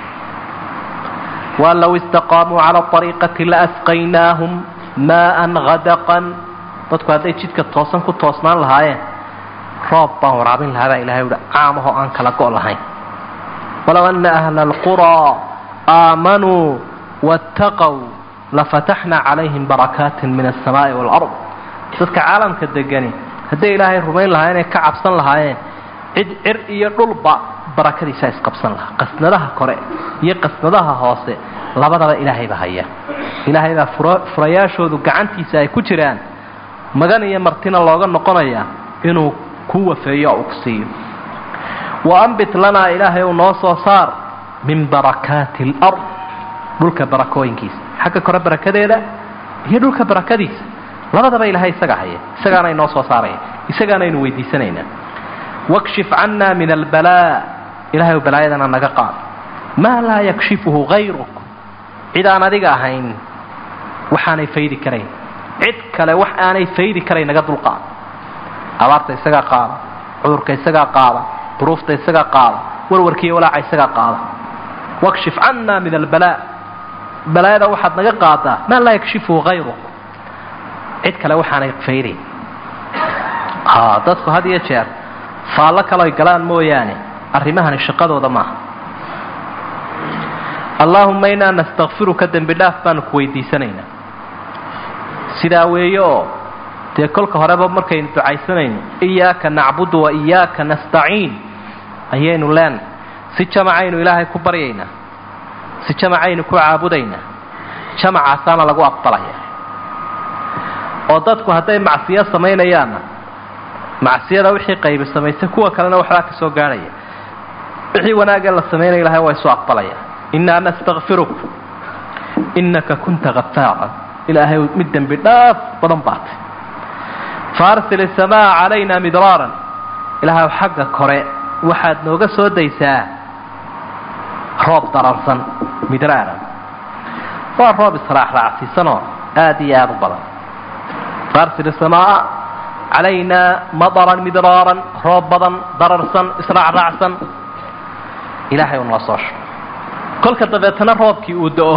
waan low istaqaamuu cala ariiqati laasqaynaahum maaan hadaqan dadku hadday jidka toosan ku toosnaan lahaayeen roob baan waraabin lahaa baa ilahay uhi caamahoo aan kala go' lahayn walow ana ahla alquraa aamanuu waataqow lafataxnaa calayhim barakaatin min alsamaa'i waalard dadka caalamka degani hadday ilaahay rumayn lahaa inay ka cabsan lahaayeen cid cir iyo dhulba barakadiisaa isqabsan lahaa qasnadaha kore iyo qasnadaha hoose labadaba ilaahayba haya ilaahay baa furayaashoodu gacantiisa ay ku jiraan magan iyo martina looga noqonayaa inuu ku wafeeyo oo uu ku siiyo wa ambit lanaa ilaahay uu noo soo saar min barakaati alard dhulka barakooyinkiisa xagga kore barakadeeda iyo dhulka barakadiisa labadaba ilaahay isaga haya isagaana inoo soo saaraya isagaanaynu weydiisanaynaa wakshif cannaa min albalaa ilahay ou balaayadana naga qaad maa laa yakshifuhu hayruk cid aan adiga ahayn waxaanay faydi karayn cid kale wax aanay faydi karayn naga dulqaad abaarta isagaa qaada cudurka isagaa qaada duruufta isagaa qaada warwarkiiyo walaaca isagaa qaada wakshif canna min albalaa balaayada waxaad naga qaadaa maa laa yakshifuhu hayru cid kale waxaanay faydayn dadku had iyo jeer faallo kaloy galaan mooyaane arrimahani shaqadooda maaha allaahumma inaa nastakfiruka dembi dhaaf baanu ku weydiisanaynaa sidaa weeye oo dee kolka horeba markaynu ducaysanayno iyaaka nacbudu wa iyaaka nastaciin ayaynu leenahay si jamacaynu ilaahay ku baryaynaa si jamacaynu ku caabudaynaa jamacaasaana lagu aqbalaya oo dadku hadday macsiyo samaynayaanna macsiyada wixii qaybi samaysay kuwa kalena waxbaa ka soo gaadhaya wixii wanaagee la samaynaya ilahay waa isu aqbalaya innaa nastakfiruk innaka kunta hafaara ilaahay mid dembi dhaaf badan baatay faarsil isamaa calayna midraaran ilaahay xagga kore waxaad nooga soo daysaa roob dararsan midraaran waa roob israacraacsiisanoo aada iyo aada u badan faarsil isamaa calayna madaran midraaran roob badan dararsan israacraacsan ilaahay uu noo soo shugo kolka dabeetana roobkii uu da-o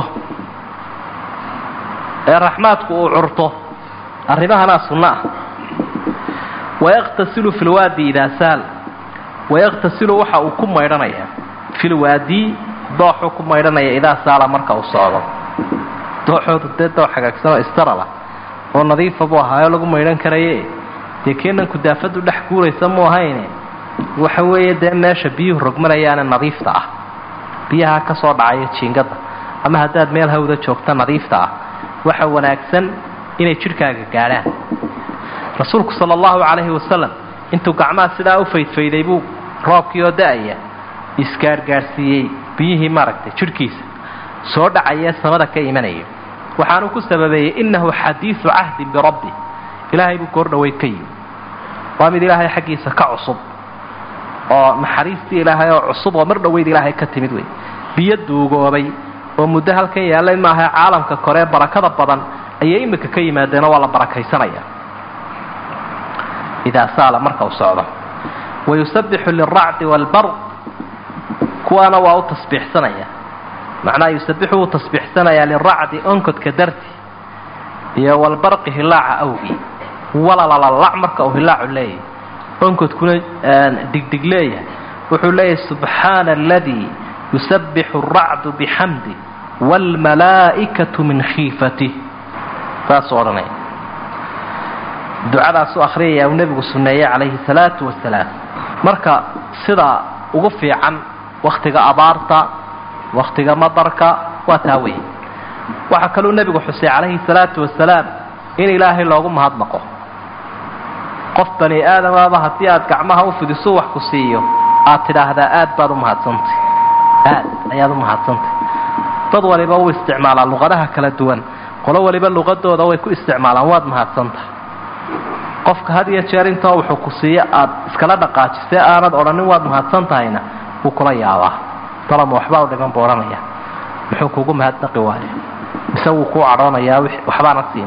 ee raxmaadku uu curto arrimahanaa sunno ah wayaqtasilu fi lwaadi idaa saal wayaqtasilu waxa uu ku maydhanayaa fi lwaadi dooxuu ku maydhanaya idaa saala marka uu socdo dooxoodu dee doox hagaagsanoo istarala oo nadiifa buu ahaayo lagu maydhan karaye dee keenan kudaafadu dhex guuraysa mu ahayne waxa weeye dee meesha biyuhu rogmanayaane nadiifta ah biyaha ka soo dhacaya jiingada ama haddaad meel hawda joogta nadiifta ah waxa wanaagsan inay jidhkaaga gaadhaan rasuulku sala allahu calayhi wasalam intuu gacmaha sidaa u faydfayday buu roobkii oo da-aya isgaargaadhsiiyey biyihii maaragtay jidhkiisa soo dhacayee samada ka imanaya waxaanuu ku sababeeyey innahu xadiidu cahdin birabbi ilaahay buu goor dhaweyd ka yimi waa mid ilaahay xaggiisa ka cusub oo naxariistii ilaahay oo cusub oo mar dhoweyd ilaahay ka timid wey biyo duugoobay oo muddo halkan yaallay maaha caalamka koree barakada badan ayay imika ka yimaadeenoo waa la barakaysanaya idaa saala marka uu socdo wayusabbixu lilracdi waalbarq kuwaana waa u tasbiixsanaya macnaha yusabbixu wuu tasbiixsanayaa liracdi onkodka darti iyo walbarqi hilaaca awgii walalalac marka uu hilaacu leeyahay onkodkuna digdig leeyahay wuxuu leeyahay subxaana aladii yusabbixu alracdu bixamdi waalmalaa'ikatu min khiifatih saasuu odhanaya ducadaasuu akhriyaya uu nebigu sunneeyey calayhi salaatu wasalaam marka sida ugu fiican wakhtiga abaarta wakhtiga madarka waa taa weeye waxaa kaluu nebigu xusay calayhi salaatu wasalaam in ilaahay loogu mahadnaqo qof bani aadamaaba haddii aad gacmaha u fidiso wax ku siiyo aad tidhaahdaa aad baad u mahadsantay aad ayaad u mahadsantay dad waliba u isticmaalaa luqadaha kala duwan qolo waliba luqadooda way ku isticmaalaan waad mahadsantahay qofka had iyo jeer intoo wuxuu ku siiyo aad iskala dhaqaajisee aanad odhanin waad mahadsan tahayna wuu kula yaabaa dalama waxbaa u dhiman buu odhanaya muxuu kugu mahadnaqi waayo mise wuu kuu cadhoonayaa waxbaana siin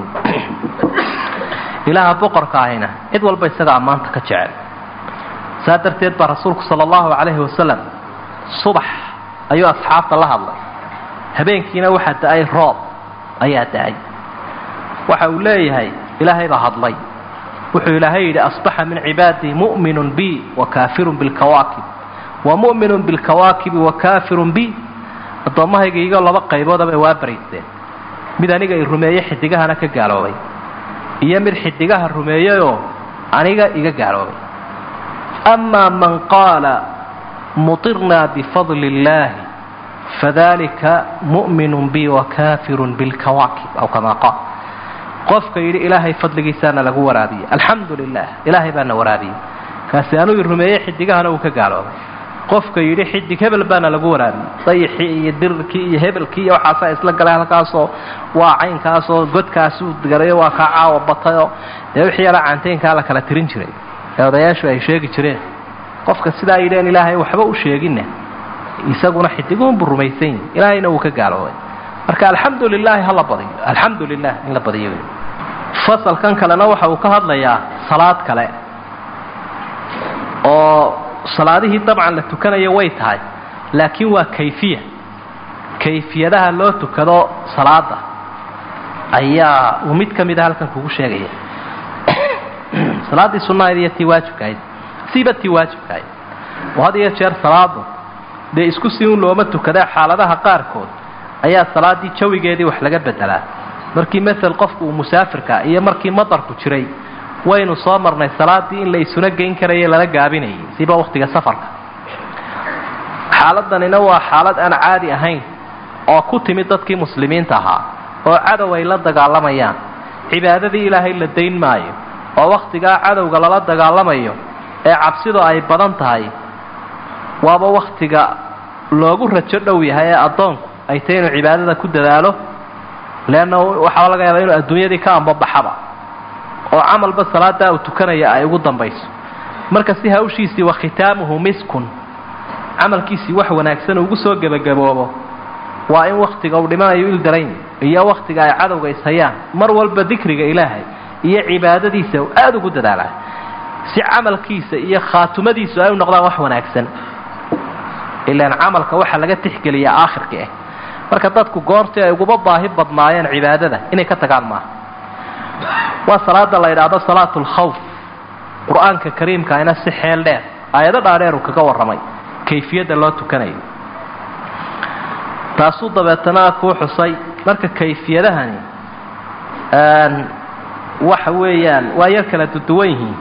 ilaaha boqorka ahina cid walba isaga ammaanta ka jecel saa darteed baa rasuulku sala allahu calayhi wasalam subax ayuu asxaabta la hadlay habeenkiina waxaa da-ay roob ayaa da-ay waxa uu leeyahay ilaahay baa hadlay wuxuu ilaahay yidhi asbaxa min cibaadii mu'minun bi wa kaafirun bilkawaakib wa mu'minun bilkawaakibi wa kaafirun bi addoommahayga igoo laba qayboodabay waa baraysteen mid aniga i rumeeye xidigahana ka gaaloobay iyo mid xidigaha rumeeyeyoo aniga iga gaaloobay amaa man qaala mutirnaa bifadli illaahi fadalika mu'minun bi wa kaafirun bilkawaakib aw kamaa qaal qofka yidhi ilaahay fadligiisaana lagu waraabiyey alxamdu lilah ilaahay baana waraabiyey kaasi anuu i rumeeyey xidigahana uu ka gaaloobay qofka yidhi xidig hebel baana lagu waraabiyey dayixii iyo dirirkii iyo hebelkii iyo waxaasaa isla galay halkaasoo waa caynkaasoo godkaasuu garayo waa kaa caawa batayoo dee wixii yala caanteynkaa la kala tirin jiray ee odayaashu ay sheegi jireen qofka sidaa yidheen ilaahay waxba u sheeginna isaguna xidiguunbuu rumaysan yahi ilaahayna wuu ka gaaloobay marka alxamdu lilaahi hala badiyo alxamdu lilah in la badiyo wey fasalkan kalena waxa uu ka hadlayaa salaad kale oo salaadihii dabcan la tukanayo way tahay laakiin waa kayfiya kayfiyadaha loo tukado salaada ayaa uu mid ka mida halkan kugu sheegaya salaaddii sunnahayd iyo tii waajibkahayd siiba tii waajibkahayd oo had iyo jeer salaadu dee isku si un looma tukadaa xaaladaha qaarkood ayaa salaaddii jawigeedii wax laga bedelaa markii masel qofku uu musaafirka iyo markii madarku jiray waynu soo marnay salaaddii in la isuna geyn karaya lala gaabinayay siba wakhtiga safarka xaaladanina waa xaalad aan caadi ahayn oo ku timid dadkii muslimiinta ahaa oo cadow ay la dagaalamayaan cibaadadii ilaahay la dayn maayo oo wakhtigaa cadowga lala dagaalamayo ee cabsidu ay badan tahay waaba wakhtiga loogu rajo dhow yahay ee addoonku ay tahay inuu cibaadada ku dadaalo leanna waxaa laga yaabaa inuu adduunyadii ka ambabaxaba oo camalba salaadaa uu tukanaya ay ugu dambayso marka si hawshiisii wa khitaamuhu miskun camalkiisii wax wanaagsan ugu soo gebagaboobo waa in wakhtiga uu dhimanayo ildarayn iyo wakhtiga ay cadowga ishayaan mar walba dikriga ilaahay iyo cibaadadiisa uu aada ugu dadaalaa si camalkiisa iyo khaatumadiisu ay u noqdaan wax wanaagsan ilaan camalka waxaa laga tixgeliyaa aakhirka ah marka dadku goortii ay uguba baahi badnaayeen cibaadada inay ka tagaan maaha waa salaada la yidhaahdo salaatu lkhawf qur-aanka kariimkaina si xeel dheer aayado dhaadheer uu kaga warramay kayfiyadda loo tukanayo taasuu dabeetana kuu xusay marka kayfiyadahani waxa weeyaan waa yar kala duduwan yihiin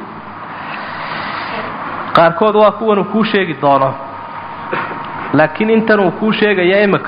qaarkood waa kuwan uu kuu sheegi doono laakiin intan uu kuu sheegaya imika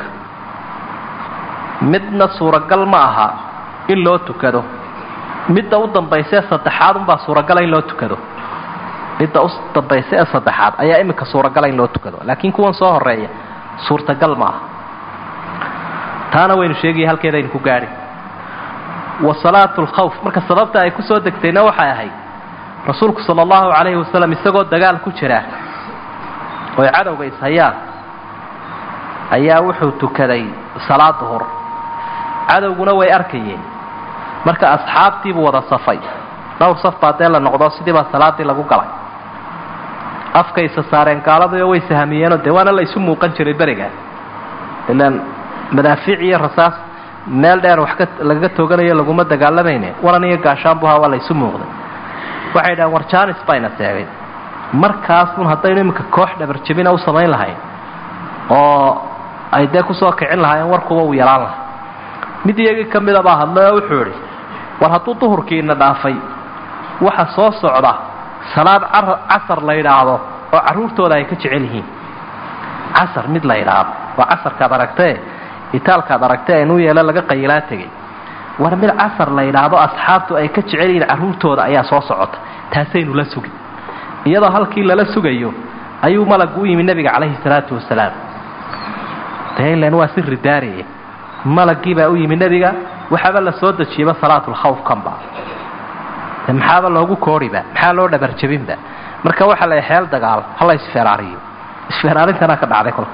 midna suuragal ma aha in loo tukado midda u dambaysa ee saddexaad unbaa suuragala in loo tukado midda u dambaysa ee saddexaad ayaa imika suuragala in loo tukado laakiin kuwan soo horeeya suurtagal ma aha taana waynu sheegaya halkeeda aynu ku gaadhi wa salaatu lkhawf marka sababta ay kusoo degtayna waxay ahayd rasuulku sala allahu calayhi wasalam isagoo dagaal ku jira oy cadowga ishayaan ayaa wuxuu tukaday salaad duhur cadowguna way arkayeen marka asxaabtiibuu wada safay dhowr saf baa dee la noqdo sidii baa salaaddii lagu galay afkaysa saareen gaaladayo way sahamiyeenoo dee waana la isu muuqan jiray beriga ilaan madaafiic iyo rasaas meel dheer wax ka lagaga tooganayo laguma dagaalamayne waran iyo gaashaanbuha waa la isu muuqday waxay dhahaan war janis bayna seegay markaasun haddaynu iminka koox dhabarjabina u samayn lahayn oo ay dee kusoo kicin lahaayeen warkuba uu yalaan lahaa mid iyagii ka mida baa hadlay oo wuxuu idhi war hadduu duhurkiina dhaafay waxa soo socda salaad casar la yidhaahdo oo carruurtooda ay ka jecel yihiin casar mid la yidhaahdo waa casarkaad aragtee itaalkaad aragtee aynuu yeelo laga qayilaa tegay war mid casar la yidhaahdo asxaabtu ay ka jecel yihiin carruurtooda ayaa soo socota taasaynu la sugin iyadoo halkii lala sugayo ayuu malagu u yimi nebiga calayhi salaatu wasalaam deilan waa si ridaariye malagii baa u yimi nebiga waxaaba la soo dejiyaba salaatulkhawf kanba de maxaaba loogu kooriba maxaa loo dhabarjabinba marka waxaa la xeel dagaal hala isfeeraariyo isfeeraarintana ka dhacday kolka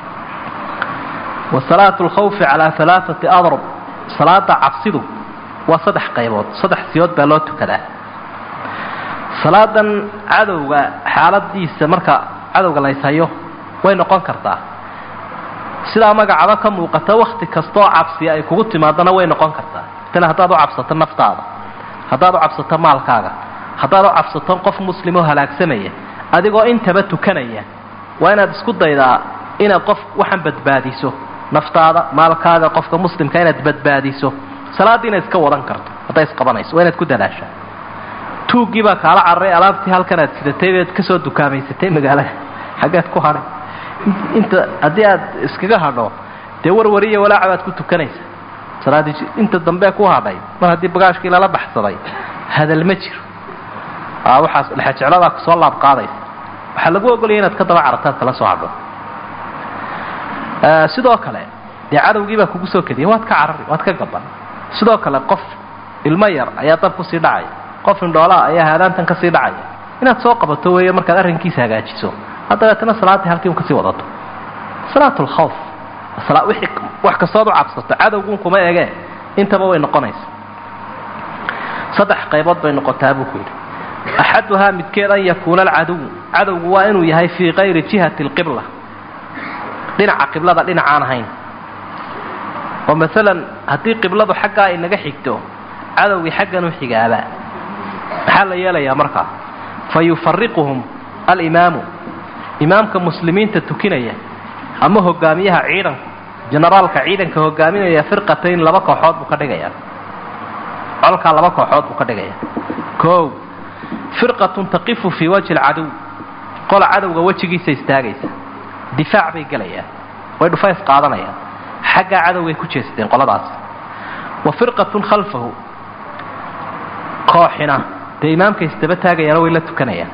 wa salaatu lkhawfi calaa alaaati adrub salaada cabsidu waa saddex qaybood saddex siyood baa loo tukadaa salaadan cadowga xaaladiisa marka cadowga la yshayo way noqon kartaa sidaa magacaba ka muuqata wakti kastaoo cabsiya ay kugu timaadana way noqon kartaa tana haddaad u cabsato naftaada haddaad u cabsato maalkaaga haddaad u cabsato qof muslimoo halaagsamaya adigoo intaba tukanaya waa inaad isku daydaa inaad qof waxaan badbaadiso naftaada maalkaaga qofka muslimka inaad badbaadiso salaaddii inaad iska wadan karto hadday isqabanayso waa inaad ku dadaashaa tuuggii baa kaala cararay alaabtii halkan aad sidatay baad kasoo dukaamaysatay magaalada xaggeed ku hadhay inta haddii aad iskaga hadho dee warwariya walaaca baad ku tukanaysa salaaddii inta dambe ku hadhay mar haddii bagaashkii lala baxsaday hadal ma jiro waxaas dhexejecladaa kusoo laab qaadaysa waxaa lagu ogolaya inaad ka daba carataad kala soo hadho sidoo kale dee cadowgii baa kugu soo kediyay waad ka carari waad ka gaban sidoo kale qof ilmo yar ayaa dab kusii dhacaya qof indhoolaa ayaa haadaantan kasii dhacaya inaad soo qabato weeye markaad arrinkiisa hagaajiso dabeetana salaaddii halkii un kasii wadato salaat lkhawf wixii wax kastood u cabsato cadowgun kuma egee intaba way noqonaysa saddex qaybood bay noqotaa buu ku yidhi axaduhaa midkeed an yakuuna alcaduw cadowgu waa inuu yahay fii kayri jihati alqibla dhinaca qiblada dhinacaan ahayn oo maalan haddii qibladu xaggaa inaga xigto cadowgii xaggan u xigaaba maxaa la yeelayaa markaa fa yufariquhum alimaamu imaamka muslimiinta tukinaya ama hogaamiyaha ciidanka generaalka ciidanka hogaaminaya firqatayn laba kooxood buu ka dhigayaa colkaa laba kooxood buu ka dhigaya koow firqatun taqifu fii wajhi alcaduw qola cadowga wejigiisa istaagaysa difaac bay gelayaan way dhufays qaadanayaan xaggaa cadowgay ku jeesteen qoladaas wa firqatun khalfahu kooxina dee imaamka isdaba taagayaano way la tukanayaan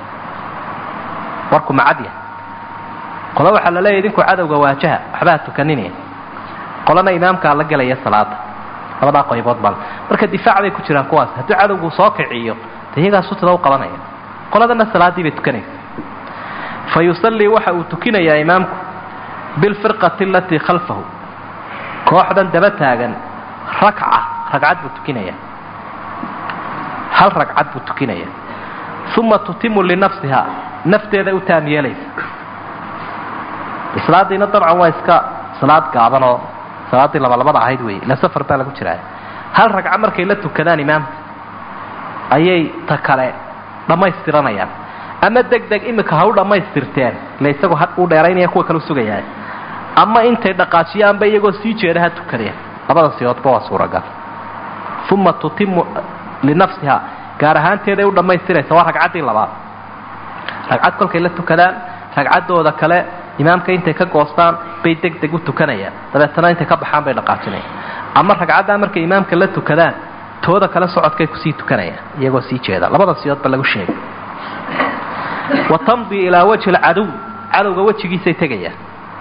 warku macadya qole waxaa la leeyahy idinku cadowga waajaha waxbaa tukaninaya qolana imaamkaa la gelaya salaada labadaa qaybood bal marka difaac bay ku jiraan kuwaas haddii cadowgu soo kiciyo de iyagaa sutada u qabanaya qoladana salaaddii bay tukanaysa fa yusallii waxa uu tukinayaa imaamku bilfirqati alatii khalfahu kooxdan daba taagan rakca ragcad buu tukinaya hal ragcad buu tukinaya uma tutimu linafsiha nafteeda u taam yeelaysa salaadiina dabcan waa iska salaad gaaban oo salaaddii labalabada ahayd wey ila safar baa lagu jiraa hal ragco markay la tukadaan imaamka ayay ta kale dhammaystiranayaan ama deg deg imika ha u dhammaystirteen ila isagoo ha uu dheeraynaya kuwa kale u sugayaa ama intay dhaqaajiyaanba iyagoo sii jeeda ha tukadeen labada siyoodba waa suuragal uma tutimu linafsiha gaar ahaanteeday u dhammaystiraysa waa ragcaddii labaad ragcad kolkay la tukadaan ragcaddooda kale imaamka intay ka goostaan bay deg deg u tukanayaan dabeetana intay ka baxaan bay dhaqaajinayaan ama ragcaddaa markay imaamka la tukadaan tooda kale socodkay kusii tukanayaan iyagoo sii jeeda labada siyoodba lagu sheegay wa tamdii ilaa wajhi alcaduw cadowga wejigiisay tegayaan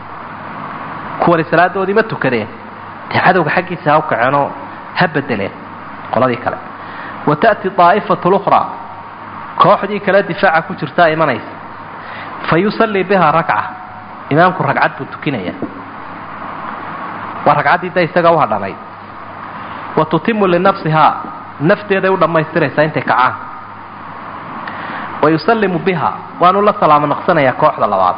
kuwani salaadoodii ma tukadeen dee cadowga xaggiisa ha u kaceenoo ha bedeleen qoladii kale wa ta'ti daa'ifatu lukhraa kooxdii kale difaaca ku jirtaa imanaysa fa yusallii bihaa rakca imaamku ragcad buu tukinaya waa ragcaddii da isaga u hadhanayd wa tutimu linafsihaa nafteeday u dhammaystiraysaa intay kacaan wa yusallimu biha waanu la salaamo naqsanayaa kooxda labaad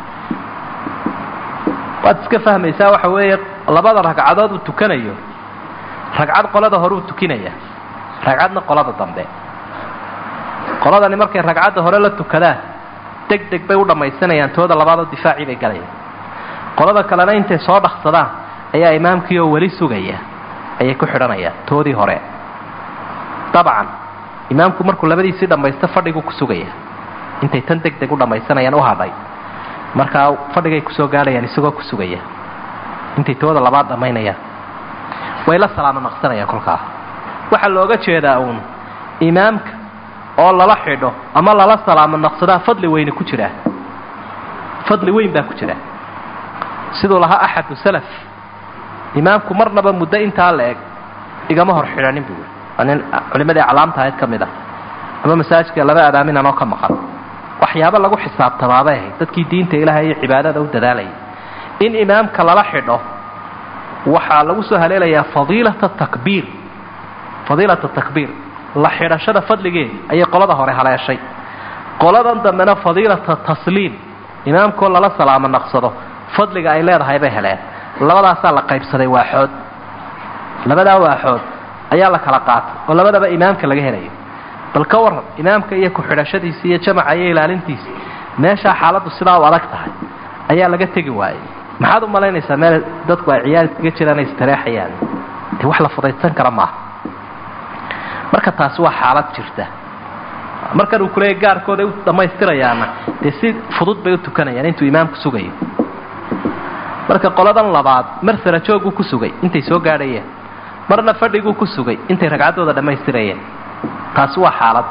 waad iska fahmaysaa waxa weeye labada ragcadood uu tukanayo ragcad qolada hore uu tukinaya ragcadna qolada dambe qoladani markay ragcadda hore la tukadaan deg deg bay u dhammaysanayaan tooda labaadoo difaacii bay galayaan qolada kalena intay soo dhaqsadaan ayaa imaamkii oo weli sugaya ayay ku xidhanayaan toodii hore dabcan imaamku markuu labadiisii dhammaysto fadhiguu ku sugaya intay tan deg deg u dhammaysanayaan u hadhay markaa fadhigay kusoo gaadhayaan isagoo ku sugaya intay tooda labaad dhammaynayaan way la salaamo naqsanayaan kolkaa waxaa looga jeedaa uun imaamka oo lala xidho ama lala salaamo naqsadaa fadli weyne ku jiraa fadli weyn baa ku jira siduu lahaa axadu salaf imaamku marnaba muddo intaa la eg igama hor xidhanin buu waa nin culimadii aclaamta ahayd ka mid ah ama masaajidka laba adaaminaan oo ka maqan waxyaabo lagu xisaabtamaabay ahayd dadkii diinta ilaahay iyo cibaadada u dadaalayay in imaamka lala xidho waxaa lagu soo haleelayaa fadiilata takbiir fadiilata takbiir la xidhashada fadligeeda ayay qolada hore haleeshay qoladan dambena fadiilata tasliim imaamkoo lala salaamo naqsado fadliga ay leedahay bay heleen labadaasaa la qaybsaday waaxood labadaa waaxood ayaa la kala qaatay oo labadaba imaamka laga helayo bal ka waran imaamka iyo ku-xidhashadiisi iyo jamaca iyo ilaalintiisi meeshaa xaaladdu sidaa u adag tahay ayaa laga tegi waayey maxaad u malaynaysaa meel dadku ay ciyaar iskaga jiraan ay istareexayaan dee wax la fudaysan kara maaha marka taasi waa xaalad jirta markan uu kuleeya gaarkooda u dhammaystirayaana dee si fudud bay u tukanayaan intuu imaamku sugayo marka qoladan labaad mar sarajooguu ku sugay intay soo gaadhayeen marna fadhiguu ku sugay intay ragcaddooda dhammaystirayeen taasi waa xaalad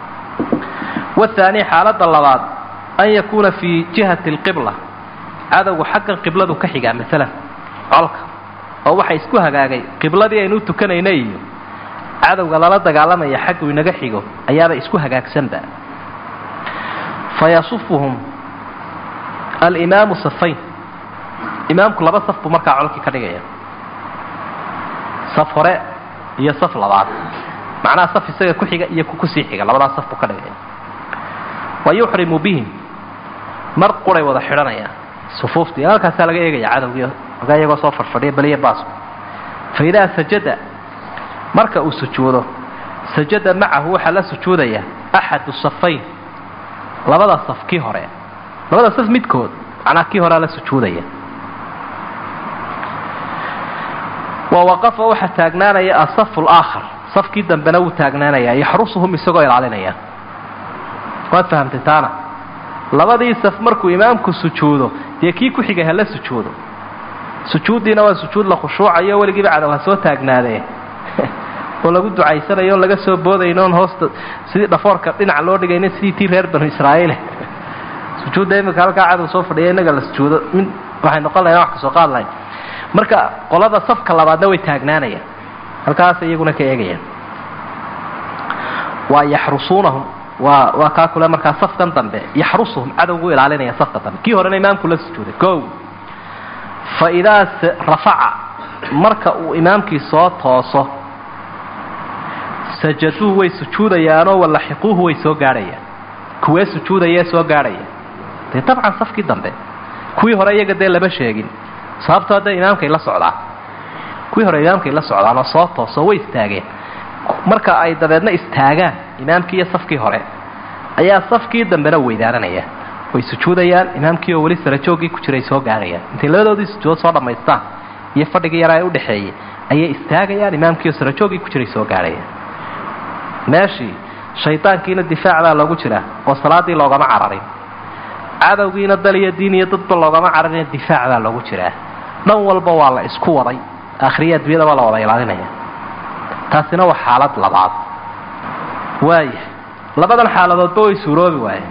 wathaani xaaladda labaad an yakuuna fii jihati alqibla cadowgu xaggan qibladu ka xigaa maalan colka oo waxa isku hagaagay qibladii aynu u tukanayna iyo cadowga lala dagaalamaya xaggu inaga xigo ayaaba isku hagaagsanba fayasufuhum alimaamu safayn imaamku laba saf buu markaa colkii ka dhigaya saf hore iyo saf labaad macnaha saf isaga ku xiga iyo ku kusii xiga labadaas saf buu ka dhigaya wa yuxrimu bihim mar quray wada xidhanayaan sufuuftii halkaasaa laga eegaya cadowgii ogaa iyagoo soo farfadhiya beliya baasku fa idaa sajada marka uu sujuudo sajada macahu waxaa la sujuudaya axadu safayn labada saf kii hore labada saf midkood macnaa kii horea la sujuudaya wa waqafa waxaa taagnaanaya asafu laakhar safkii dambena wuu taagnaanaya yaxrusuhum isagoo ilaalinaya waad fahamtay taana labadii saf markuu imaamku sujuudo dee kii ku xigay hala sujuudo sujuuddiina waa sujuud la khushuucayo weligiiba cadow ha soo taagnaadee oo lagu ducaysanayo on laga soo boodayno on hoosta sidii dhafoorka dhinaca loo dhigayna sidii tii reer banu israa'iile sujuudda iminka halkaa cadow soo fadhiya innaga la sujuudo mid waxay noqon lahayn wax ka soo qaad lahayn marka qolada safka labaadna way taagnaanayaan halkaas iyaguna ka eegayaan waa yaxrusuunahum waa waa kaa kule markaa safkan dambe yaxrusuhum cadowgu ilaalinaya safka dambe kii horena imaamku la sujuuday o fa idaa rafaca marka uu imaamkii soo tooso sajaduu way sujuudayaanoo walaxiquuhu way soo gaadhayaan kuwee sujuudayee soo gaadhaya dee dabcan safkii dambe kuwii hore iyaga dee lama sheegin sababtoo dee imaamkay la socdaan kuwii hore imaamkay la socdaan oo soo tooso way istaageen marka ay dabeedna istaagaan imaamkii iyo safkii hore ayaa safkii dambena weydaaranaya way sujuudayaan imaamkii oo weli sarajooggii ku jiray soo gaarayaan intay labadoodii sujuudo soo dhammaystaan iyo fadhigii yaraa ee udhexeeyey ayay istaagayaan imaamkii oo sarajooggii ku jiray soo gaarayaan meeshii shaydaankiina difaac baa loogu jiraa oo salaaddii loogama cararin cadowgiina dal iyo diin iyo dadba loogama cararin difaac baa loogu jiraa dhan walba waa la isku waday akhriya adduunyada waa la wada ilaalinaya taasina waa xaalad labaad waaya labadan xaaladoodba way suuroobi waayeen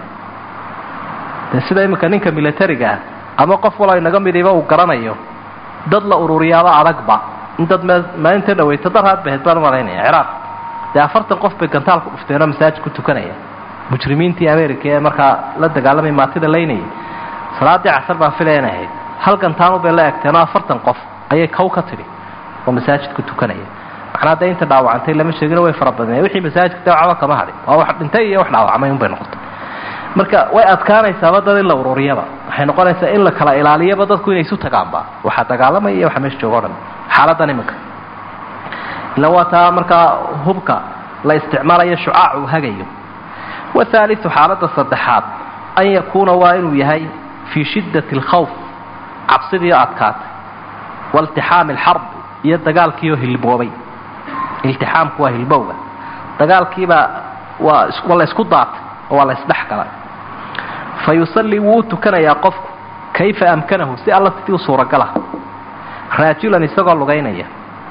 dee sida iminka ninka milatariga ah ama qof walo inaga midiba uu garanayo dad la ururiyaaba adagba in dad m maalinta dhaweyta daraad baheed baan umalaynaya ciraaq dee afartan qof bay gantaal ku dhufteenoo masaajid ku tukanaya mujrimiintii america ee markaa la dagaalamay maatida laynayay salaaddii casar baan filaya inay ahayd hal gantaanu bay la egteenoo afartan qof ayay kow ka tidhi oo masaajid ku tukanaya macnaa dee inta dhaawacantay lama sheegino way fara badneen wixii masaajidka dawacba kama hadhin waa wax dhintay iyo wax dhaawacmay unbay noqotay marka way adkaanaysaaba dad in la ururiyaba waxay noqonaysaa in la kala ilaaliyaba dadku inay isu tagaanba waxaa dagaalamaya iyo waxa meesha jooga o dhan xaaladan iminka ila waa taa markaa hubka la isticmaalayo shucaac uu hagayo wahaaliu xaaladda saddexaad an yakuuna waa inuu yahay fii shiddati alkhawf cabsidiio adkaatay waltixaami alxarb iyo dagaalkiioo hilboobay iltixaamku waa hilbowga dagaalkiibaa waa waa la isku daatay oo waa la isdhex galay fa yusallii wuu u tukanayaa qofku kayfa amkanahu si alla sidii u suuragala raajulan isagoo lugaynaya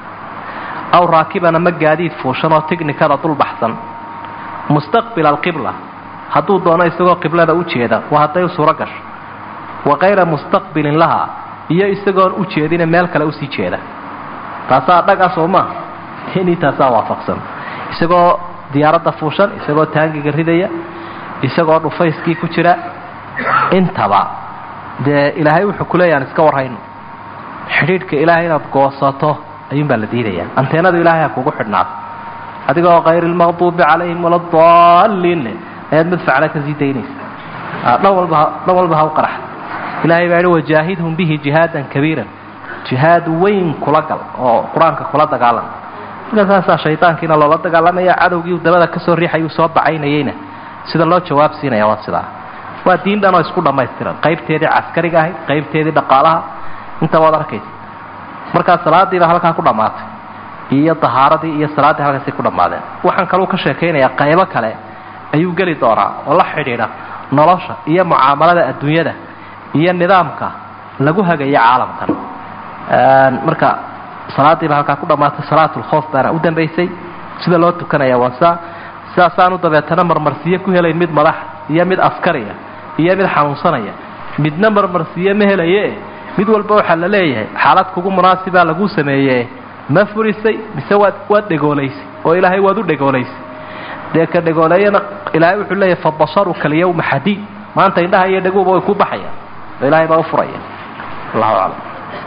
aw raakiban ama gaadiid fuushan oo tignikada dul baxsan mustaqbila alqibla hadduu doono isagoo qiblada u jeeda waa hadday u suuro gasho wa kayra mustaqbilin laha iyo isagoon u jeedine meel kale usii jeeda taasaa dhaga soo maaha inii taasaa waafaqsan isagoo diyaaradda fuushan isagoo taangiga ridaya isagoo dhufayskii ku jira intaba dee ilaahay wuxuu kuleeya aan iska warhayno xidhiidhka ilaahay inaad goosato ayuunbaa la diidayaa anteenadu ilaahay ha kugu xidhnaato adigoo kayr lmaqduubi calayhim waladaalliin leh ayaad madfacla ka sii daynaysa dhan walba dhan walba ha u qarax ilaahay baa yihi wajaahidhum bihi jihaadan kabiiran jihaad weyn kula gal oo qur-aanka kula dagaalam marka saasaa shaydaankiina loola dagaalamaya cadowgii dabada kasoo riixayuu soo bacaynayeyna sida loo jawaab siinaya waa sidaa waa diin dhan oo isku dhammaystiran qaybteedii caskariga ahayd qaybteedii dhaqaalaha inta waad arkaysa markaa salaadiibaa halkaa ku dhammaatay iyo dahaaradii iyo salaaddii halkaasay ku dhammaadeen waxaan kaluu ka sheekaynayaa qaybo kale ayuu geli doonaa oo la xidhiidha nolosha iyo mucaamalada adduunyada iyo nidaamka lagu hagayo caalamkan marka salaadiiba halkaa ku dhammaatay salaatulkhoof baana u dambaysay sida loo tukanaya waa saa sidaasaanu dabeetana marmarsiyo ku helayn mid madax iyo mid askariya iyo mid xanuunsanaya midna marmarsiyo ma helaye mid walba waxaa la leeyahay xaalad kugu munaasibaa laguu sameeye ma furisay mise waad waad dhegoolaysay oo ilaahay waad u dhegoolaysay dee ka dhegooleeyana ilaahay wuxuu leeyahay fabasaruka alyawma xadiid maanta indhaha iyo dhaguuba way ku baxayaan oo ilaahay baa u furaya allahu aclam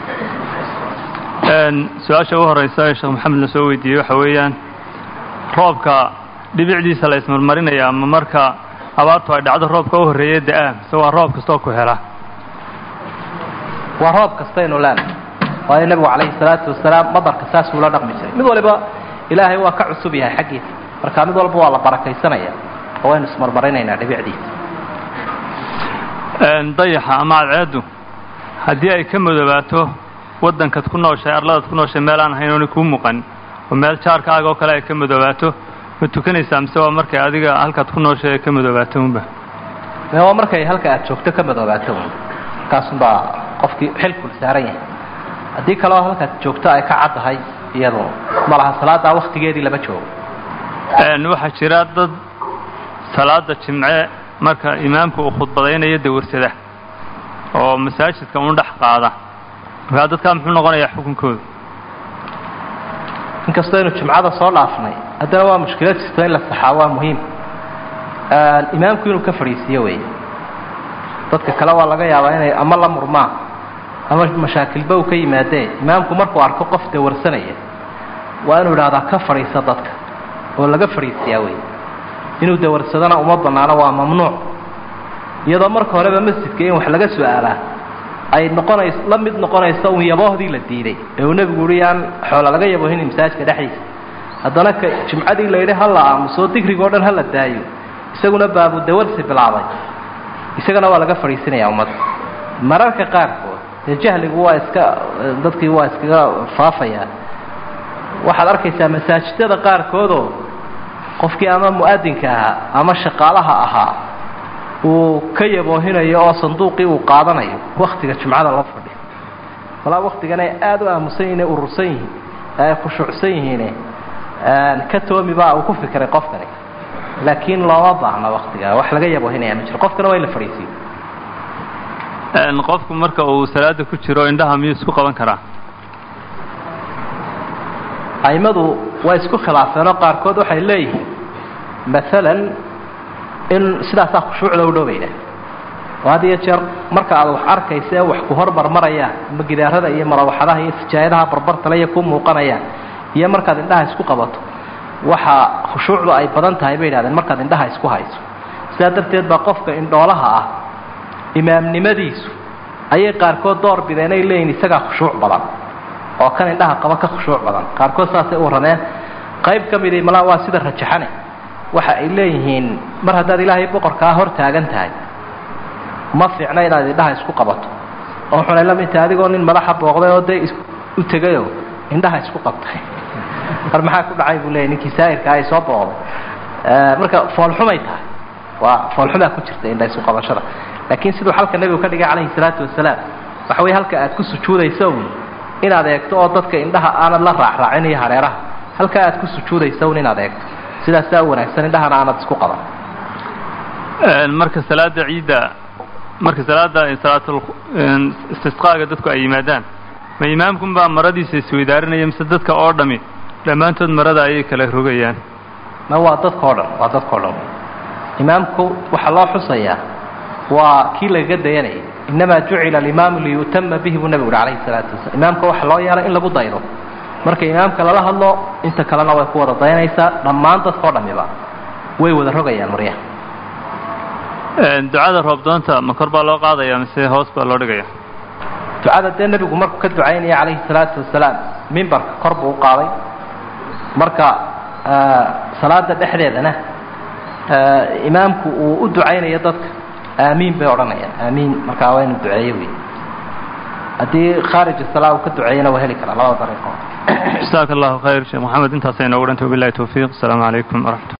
su-aasha u horeysa ee sheekh maxamed la soo weydiiyey waxa weeyaan roobka dhibicdiisa la ismarmarinaya ama marka abaartu ay dhacdo roobka u horreeya da-a mise waa roob kastoo ku hela waa roob kastaynu leenahay waayo nebigu calayhi salaatu wasalaam madarka saasuu la dhaqmi jiray mid waliba ilaahay waa ka cusub yahay xaggiisa marka mid walba waa la barakaysanaya oo waynu ismarmarinaynaa dhibicdiisa dayaxa ama cadceeddu haddii ay ka madobaato waddankaad ku nooshahay arladaad ku nooshahay meel aan ahayn oona kuu muuqan oo meel jaarkaaga oo kale ay ka madobaato ma tukanaysaa mise waa markay adiga halkaad ku nooshahay ay ka madobaato unba me waa markay halka aad joogto ka madoobaato un markaasunbaa qofkii xilkul saaran yahay haddii kaleo halkaad joogto ay ka caddahay iyadu ma laha salaadaa waktigeedii lama joogo waxaa jira dad salaada jimce marka imaamku uu khudbadaynayo dawarsada oo masaajidka un dhex qaada markaa dadkaa muxuu noqonayaa xukunkooda inkastoo aynu jimcada soo dhaafnay haddana waa mushkilad jirto in la saxaa waa muhiim imaamku inuu ka fadhiisiiyo wey dadka kale waa laga yaabaa inay ama la murmaan ama mashaakilba uu ka yimaadee imaamku markuu arko qof dawarsanaya waa inuu idhahdaa ka fadhiisa dadka oo laga fadhiisiyaa wey inuu dawarsadona uma bannaano waa mamnuuc iyadoo marka horeba masjidka in wax laga su-aalaa ay noqonays la mid noqonayso un yaboohdii la diiday ee uu nebigu uhi aan xoola laga yaboohin masaajidka dhexdiisa haddana ka jimcadii la yidhi ha la aamuso digrigoo dhan ha la daayo isaguna baabu dawarsi bilaabay isagana waa laga fadhiisinayaa ummadda mararka qaarkood dee jahligu waa iska dadkii waa iskaga faafayaa waxaad arkaysaa masaajidada qaarkoodoo qofkii ama mu'adinka ahaa ama shaqaalaha ahaa uu ka yaboohinayo oo sanduuqii uu qaadanayo waktiga jumcada la fadhiyo walaa waktigan ay aada u aamusan yihin ee urursan yihiin ee ay khushuucsan yihiine ka toomi baa uu ku fikiray qofkani laakiin looma baahna waktiga wax laga yaboohinaya ma jiro qofkana waa in la fadhiisiyo qofku marka uu salaada ku jiro indhaha miyuu isku qaban karaa aimadu waa isku khilaafeenoo qaarkood waxay leeyihiin maalan in sidaasaa khushuucda u dhowbayna oo had iyo jeer marka aad wax arkaysa ee wax ku hormarmarayaan ama gidaarada iyo marawaxadaha iyo sijaayadaha barbartale iyo ku muuqanayaan iyo markaad indhaha isku qabato waxa khushuucdu ay badan tahay bay yidhahdeen markaad indhaha isku hayso sidaa darteed baa qofka indhoolaha ah imaamnimadiisu ayay qaarkood door bideen ay leeyihin isagaa khushuuc badan oo kan indhaha qaba ka khushuuc badan qaarkood saasay u radeen qayb ka midii malaa waa sida rajaxane waxa ay leeyihiin mar haddaad ilaahay boqorkaa hor taagan tahay ma fiicna inaad indhaha isku qabato oo xunay la mid tahay adigoo nin madaxa booqday oo dee u tegayo indhaha isku qabtay mar maxaa ku dhacay buu leeyay ninkii saa'irka ay soo booqday marka foolxumay tahay waa foolxumaa ku jirta indha isku qabashada laakiin siduu xalka nebigu ka dhigay calayhi salaatu wasalaam waxa weye halka aad ku sujuudayso un inaad eegto oo dadka indhaha aanad la raacraacin iyo hareeraha halka aad ku sujuudayso un inaad eegto sidaasaa u wanaagsan indhahana aanad isku qaban marka salaada ciidda marka salaada salaatul istisqaaga dadku ay yimaadaan ma imaamkun baa maradiisa isweydaarinaya mise dadka oo dhami dhammaantood marada ayay kala rogayaan ma waa dadka o dhan waa dadka o dhan imaamku waxaa loo xusayaa waa kii lagaga dayanayay inamaa jucila alimaamu liyu'tama bihi buu nebigu uhi calayhi salaatu wasalaam imaamka waxa loo yeelay in lagu daydo marka imaamka lala hadlo inta kalena way ku wada dayanaysaa dhammaan dadka o dhamiba way wada rogayaan maryaha ducada roobdoonta ma kor baa loo qaadaya mise hoos baa loo dhigaya ducada dee nebigu markuu ka ducaynaya calayhi salaatu wasalaam mimbarka kor buu u qaaday marka salaada dhexdeedana imaamku uu u ducaynayo dadka aamiin bay odhanayaan aamiin markaa waa inu duceeyo wey haddii khaarij salaa uu ka duceeyana waa heli karaa labada dariiqo jasaaka allahu khayr sheekh maxamed intaasay noogu dhantay wabilahi towfiiq asalaamu calaykum waraxmat